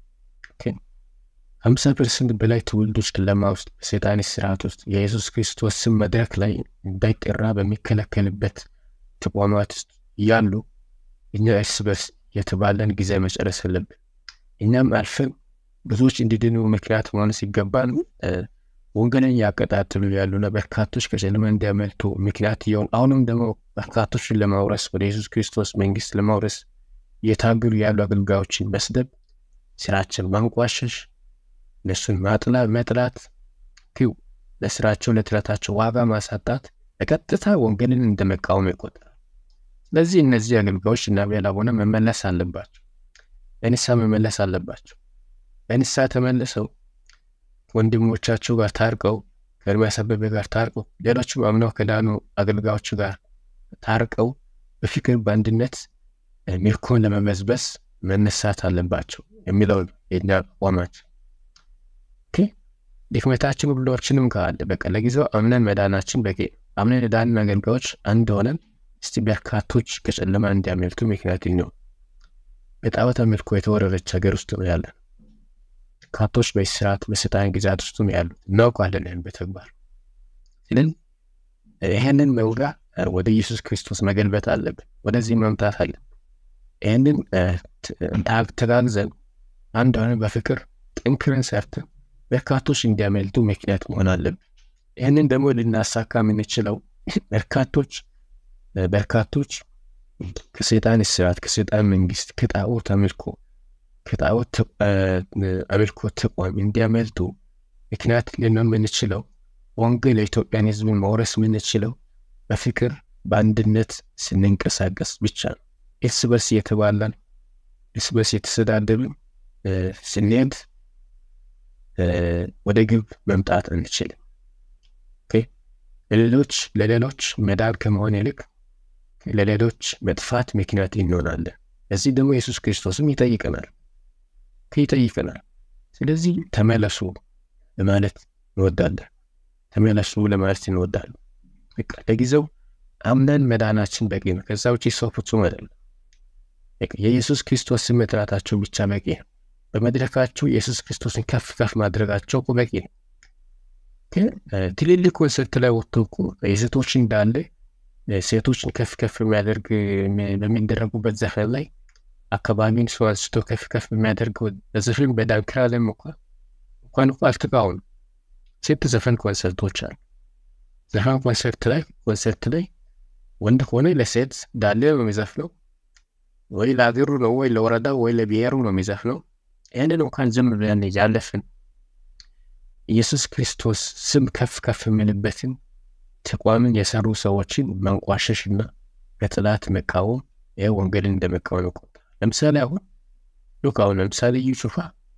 ሀምሳ ፐርሰንት በላይ ትውልዶች ጨለማ ውስጥ በሰይጣን ስርዓት ውስጥ የኢየሱስ ክርስቶስ ስም መድረክ ላይ እንዳይጠራ በሚከለከልበት ተቋማት ውስጥ እያሉ እኛ እርስ በርስ የተባለን ጊዜ መጨረስ አለብን። እኛም አልፈን ብዙዎች እንዲድኑ ምክንያት መሆን ሲገባን ወንጌልን ያቀጣጥሉ ያሉና በርካቶች ከጨለማ እንዲያመልጡ ምክንያት እየሆኑ አሁንም ደግሞ በርካቶችን ለማውረስ ወደ ኢየሱስ ክርስቶስ መንግስት ለማውረስ እየታገሉ ያሉ አገልጋዮችን መስደብ፣ ስራችን ማንቋሸሽ፣ እነሱን ማጥላ መጥላት፣ ኪው ለስራቸው ለጥረታቸው ዋጋ ማሳጣት በቀጥታ ወንጌልን እንደ መቃወም ይቆጠራል። ስለዚህ እነዚህ አገልጋዮች እና አቤል አቡነ መመለስ አለባቸው፣ በንስሐ መመለስ አለባቸው። በንስሐ ተመልሰው ወንድሞቻቸው ጋር ታርቀው ከኤርምያስ አበበ ጋር ታርቀው ሌሎችም አምነው ከዳኑ አገልጋዮች ጋር ታርቀው በፍቅር በአንድነት ምርኮን ለመመዝበስ መነሳት አለባቸው የሚለው የኛ አቋማችን። ድክመታችን ሁላችንም ካለ በቃ ለጊዜው አምነን መዳናችን በቂ አምነን የዳንን አገልጋዮች አንድ ሆነን እስቲ በርካቶች ከጨለማ እንዲያመልጡ ምክንያት ነው። በጣዖት አምልኮ የተወረረች ሀገር ውስጥ ነው ያለን። በርካቶች በስርዓት በሰይጣን ግዛት ውስጥ ነው ያሉት። እናውቃለን ይህን በተግባር ስለዚህ ይህንን መውጋ ወደ ኢየሱስ ክርስቶስ መገልበጥ አለብን። ወደዚህ መምጣት አለብን። ይህንን ተጋግዘን አንድ ሆነን በፍቅር ጥንክረን ሰርተን በርካቶች እንዲያመልጡ ምክንያት መሆን አለብን። ይህንን ደግሞ ልናሳካ የምንችለው በርካቶች በርካቶች ከሰይጣን ስርዓት ከሰይጣን መንግስት ከጣዖት አምልኮ ከጣዖት አምልኮ ተቋም እንዲያመልጡ ምክንያት ልንሆን የምንችለው ወንጌል የኢትዮጵያን ሕዝብን መውረስ የምንችለው በፍቅር በአንድነት ስንንቀሳቀስ ብቻ ነው። እርስ በርስ እየተባላን እርስ በርስ የተሰዳደብን ስንሄድ ወደ ግብ መምጣት አንችልም። ለሌሎች ለሌሎች መዳን ከመሆን ይልቅ ለሌሎች መጥፋት ምክንያት እንሆናለን። ለዚህ ደግሞ ኢየሱስ ክርስቶስም ይጠይቀናል ይጠይቀናል። ስለዚህ ተመለሱ ለማለት እንወዳለን። ተመለሱ ለማለት እንወዳለን። በቃ ለጊዜው አምነን መዳናችን በቂ ነው። ከዛ ውጭ ሰው ፍጹም አይደለም። የኢየሱስ ክርስቶስ ስም መጥራታቸው ብቻ በቂ ነው። በመድረካቸው የኢየሱስ ክርስቶስን ከፍ ከፍ ማድረጋቸው በቂ ነው። ትልልቅ ኮንሰርት ላይ ወጥቶ እኮ የሴቶች እንዳለ ሴቶችን ከፍ ከፍ የሚያደርግ በሚደረጉበት ዘፈን ላይ አካባቢን ሰው አንስቶ ከፍ ከፍ የሚያደርገው ዘፈን በዳንክራ ለም እንኳ እንኳን እኮ አልተቃወሙ ሴት ዘፈን ኮንሰርቶች አሉ። ዘፈን ኮንሰርት ላይ ኮንሰርት ላይ ወንድ ከሆነ ለሴት ዳሌ ነው የሚዘፍነው፣ ወይ ለአገሩ ነው ወይ ለወረዳው ወይ ለብሔሩ ነው የሚዘፍነው። ይህንን እንኳን ዝም ብለን ያለፍን ኢየሱስ ክርስቶስ ስም ከፍ ከፍ የምንበትን ተቋምን የሰሩ ሰዎችን መንቋሸሽና በጥላት መቃወም ይህ ወንጌልን እንደ መቃወም ይቆጠራል። ለምሳሌ አሁን ሉክ አሁን ለምሳሌ እዩ ጩፋ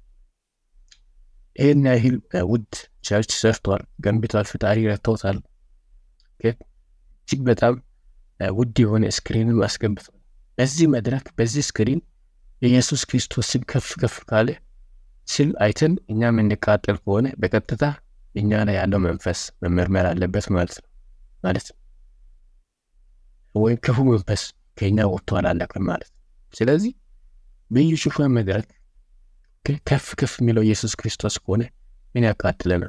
ይህን ያህል ውድ ቸርች ሰርቷል፣ ገንብቷል፣ ፍጣሪ ረድቶታል። እጅግ በጣም ውድ የሆነ ስክሪንም አስገብቷል። በዚህ መድረክ በዚህ ስክሪን የኢየሱስ ክርስቶስ ስም ከፍ ከፍ ካለ ስል አይተን እኛ የምንቃጠል ከሆነ በቀጥታ እኛ ላይ ያለው መንፈስ መመርመር አለበት ማለት ነው ማለት ነው። ወይም ክፉ መንፈስ ከኛ ወጥቶ አላለቅም ማለት ነው። ስለዚህ በኢዩ ጩፋ መድረክ ከፍ ከፍ የሚለው ኢየሱስ ክርስቶስ ከሆነ ምን ያቃጥለናል?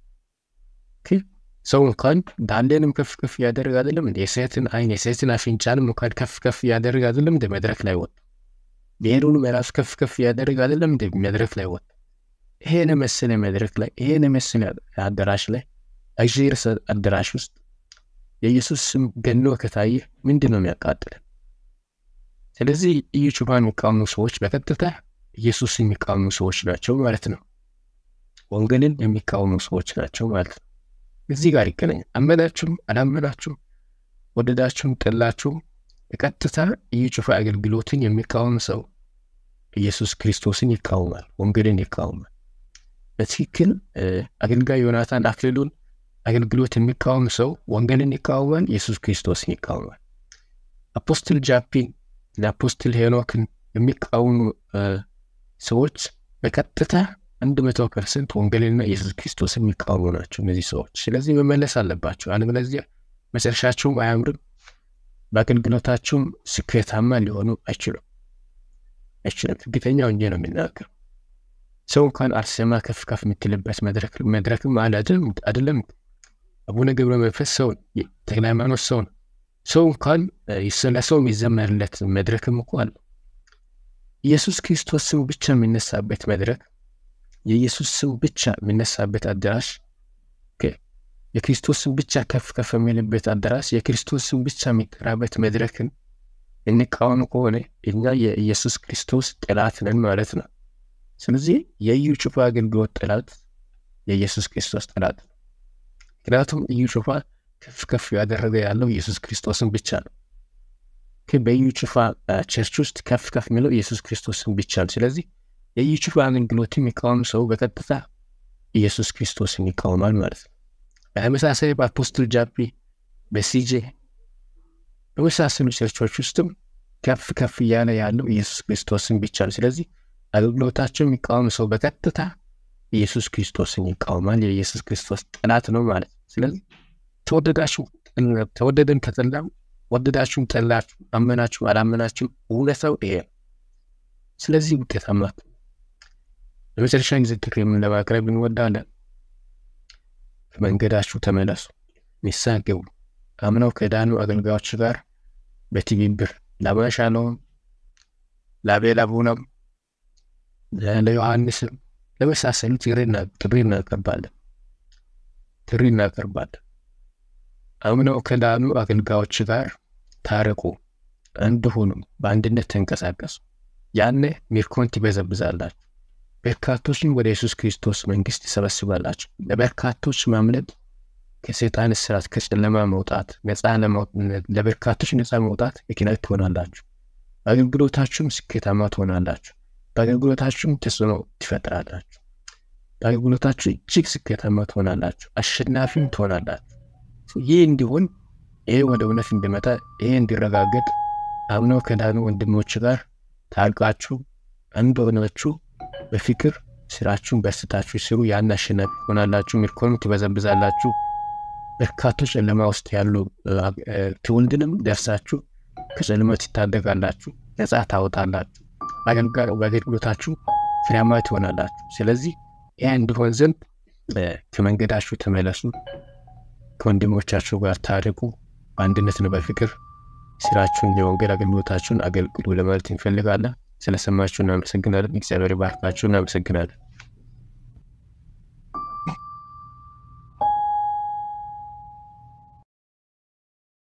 ሰው እንኳን ዳሌንም ከፍ ከፍ እያደረግ አይደለም እንደ የሴትን አይን የሴትን አፍንጫንም እንኳን ከፍ ከፍ እያደረግ አይደለም እንደ መድረክ ላይ ወጡ። ብሔሩንም የራሱ ከፍ ከፍ እያደረግ አይደለም እንደ መድረክ ላይ ወጡ። ይሄን የመሰለ መድረክ ላይ ይሄን የመሰለ አዳራሽ ላይ እግዚአብሔር አዳራሽ ውስጥ የኢየሱስ ስም ገኖ ከታየ ምንድን ነው የሚያቃጥለን? ስለዚህ ኢዩ ጩፋን የሚቃወሙ ሰዎች በቀጥታ ኢየሱስን የሚቃወሙ ሰዎች ናቸው ማለት ነው። ወንጌልን የሚቃወሙ ሰዎች ናቸው ማለት ነው። እዚህ ጋር ይገናኛል። አመናችሁም አላመናችሁም፣ ወደዳችሁም ጠላችሁም በቀጥታ ኢዩ ጩፋ አገልግሎትን የሚቃወም ሰው ኢየሱስ ክርስቶስን ይቃወማል፣ ወንጌልን ይቃወማል። በትክክል አገልጋይ ዮናታን አክሊሉን አገልግሎት የሚቃወም ሰው ወንጌልን ይቃወማል፣ ኢየሱስ ክርስቶስን ይቃወማል። አፖስትል ጃፒን ለአፖስትል ሄኖክን የሚቃወሙ ሰዎች በቀጥታ አንድ መቶ ፐርሰንት ወንጌልና ኢየሱስ ክርስቶስ የሚቃወሙ ናቸው እነዚህ ሰዎች። ስለዚህ መመለስ አለባቸው። አለበለዚያ መጨረሻቸውም አያምርም፣ በአገልግሎታቸውም ስኬታማ ሊሆኑ አይችሉም አይችልም። እርግጠኛ ሆኜ ነው የሚናገር። ሰው እንኳን አርሴማ ከፍ ከፍ የምትልበት መድረክም አይደለም። አቡነ ገብረ መንፈስ ሰው ተክለ ሃይማኖት ሰው ነው። ሰው እንኳን ለሰው የሚዘመርለት መድረክም እኮ አለ። ኢየሱስ ክርስቶስ ስም ብቻ የሚነሳበት መድረክ የኢየሱስ ስም ብቻ የሚነሳበት አዳራሽ፣ የክርስቶስ ስም ብቻ ከፍ ከፍ የሚልበት አዳራሽ፣ የክርስቶስ ስም ብቻ የሚጠራበት መድረክን እንቃወም ከሆነ እኛ የኢየሱስ ክርስቶስ ጠላት ነን ማለት ነው። ስለዚህ የኢዩ ጩፋ አገልግሎት ጠላት የኢየሱስ ክርስቶስ ጠላት ነው። ምክንያቱም ኢዩ ጩፋ ከፍ ከፍ ያደረገ ያለው ኢየሱስ ክርስቶስን ብቻ ነው። በኢዩ ጩፋ ቸርች ውስጥ ከፍ ከፍ የሚለው ኢየሱስ ክርስቶስን ብቻ ነው። ስለዚህ የኢዩ ጩፋ አገልግሎት የሚቃወም ሰው በቀጥታ ኢየሱስ ክርስቶስን ይቃወማል ማለት ነው። በተመሳሳይ በአፖስትል ጃፒ፣ በሲጄ በመሳሰሉ ቸርቾች ውስጥም ከፍ ከፍ እያለ ያለው ኢየሱስ ክርስቶስን ብቻ ነው። ስለዚህ አገልግሎታቸው የሚቃወም ሰው በቀጥታ ኢየሱስ ክርስቶስን ይቃወማል፣ የኢየሱስ ክርስቶስ ጠላት ነው ማለት ነው። ስለዚህ ተወደዳችሁ ተወደደን ከጠላም ወደዳችሁም ጠላችሁ አመናችሁ አላመናችሁ እውነታው ይሄ ነው። ስለዚህ ውጤታማ በመጨረሻ ጊዜ ትክክል ለማቅረብ እንወዳለን። መንገዳችሁ ተመለሱ፣ ንስሐ ግቡ። አምነው ከዳኑ አገልጋዮች ጋር በትብብር ለማሻለውም ለአቤል አቡነም ለዮሐንስም ለመሳሰሉት ጥሪ እናቀርባለን ጥሪ እናቀርባለን። አምነው ከዳኑ አገልጋዮች ጋር ታረቁ፣ አንድ ሁኑ፣ በአንድነት ተንቀሳቀሱ። ያኔ ምርኮን ትበዘብዛላችሁ፣ በርካቶችን ወደ ኢየሱስ ክርስቶስ መንግሥት ይሰበስባላችሁ። ለበርካቶች ማምለጥ ከሰይጣን እስራት ከጨለማ መውጣት ነፃ ለበርካቶች ነፃ መውጣት ምክንያት ትሆናላችሁ። በአገልግሎታችሁም ስኬታማ ትሆናላችሁ። በአገልግሎታችሁም ተጽዕኖ ትፈጥራላችሁ። በአገልግሎታችሁ እጅግ ስኬታማ ትሆናላችሁ፣ አሸናፊም ትሆናላችሁ። ይህ እንዲሆን ይሄ ወደ እውነት እንዲመጣ ይሄ እንዲረጋገጥ አምነው ከዳኑ ወንድሞች ጋር ታርቃችሁ አንድ ሆናችሁ በፍቅር ስራችሁን በስታችሁ ስሩ። ያን አሸናፊ ትሆናላችሁ፣ ምርኮንም ትበዘብዛላችሁ። በርካቶች ጨለማ ውስጥ ያሉ ትውልድንም ደርሳችሁ ከጨለማ ትታደጋላችሁ፣ ነጻ ታወጣላችሁ። በአገልግሎታችሁ ፍሬያማ ትሆናላችሁ። ስለዚህ ይህ እንዲሆን ዘንድ ከመንገዳችሁ ተመለሱ፣ ከወንድሞቻችሁ ጋር ታርቁ፣ በአንድነትና በፍቅር ስራችሁን የወንጌል አገልግሎታችሁን አገልግሉ ለማለት እንፈልጋለን። ስለሰማችሁ እናመሰግናለን። እግዚአብሔር ባርካችሁ። እናመሰግናለን።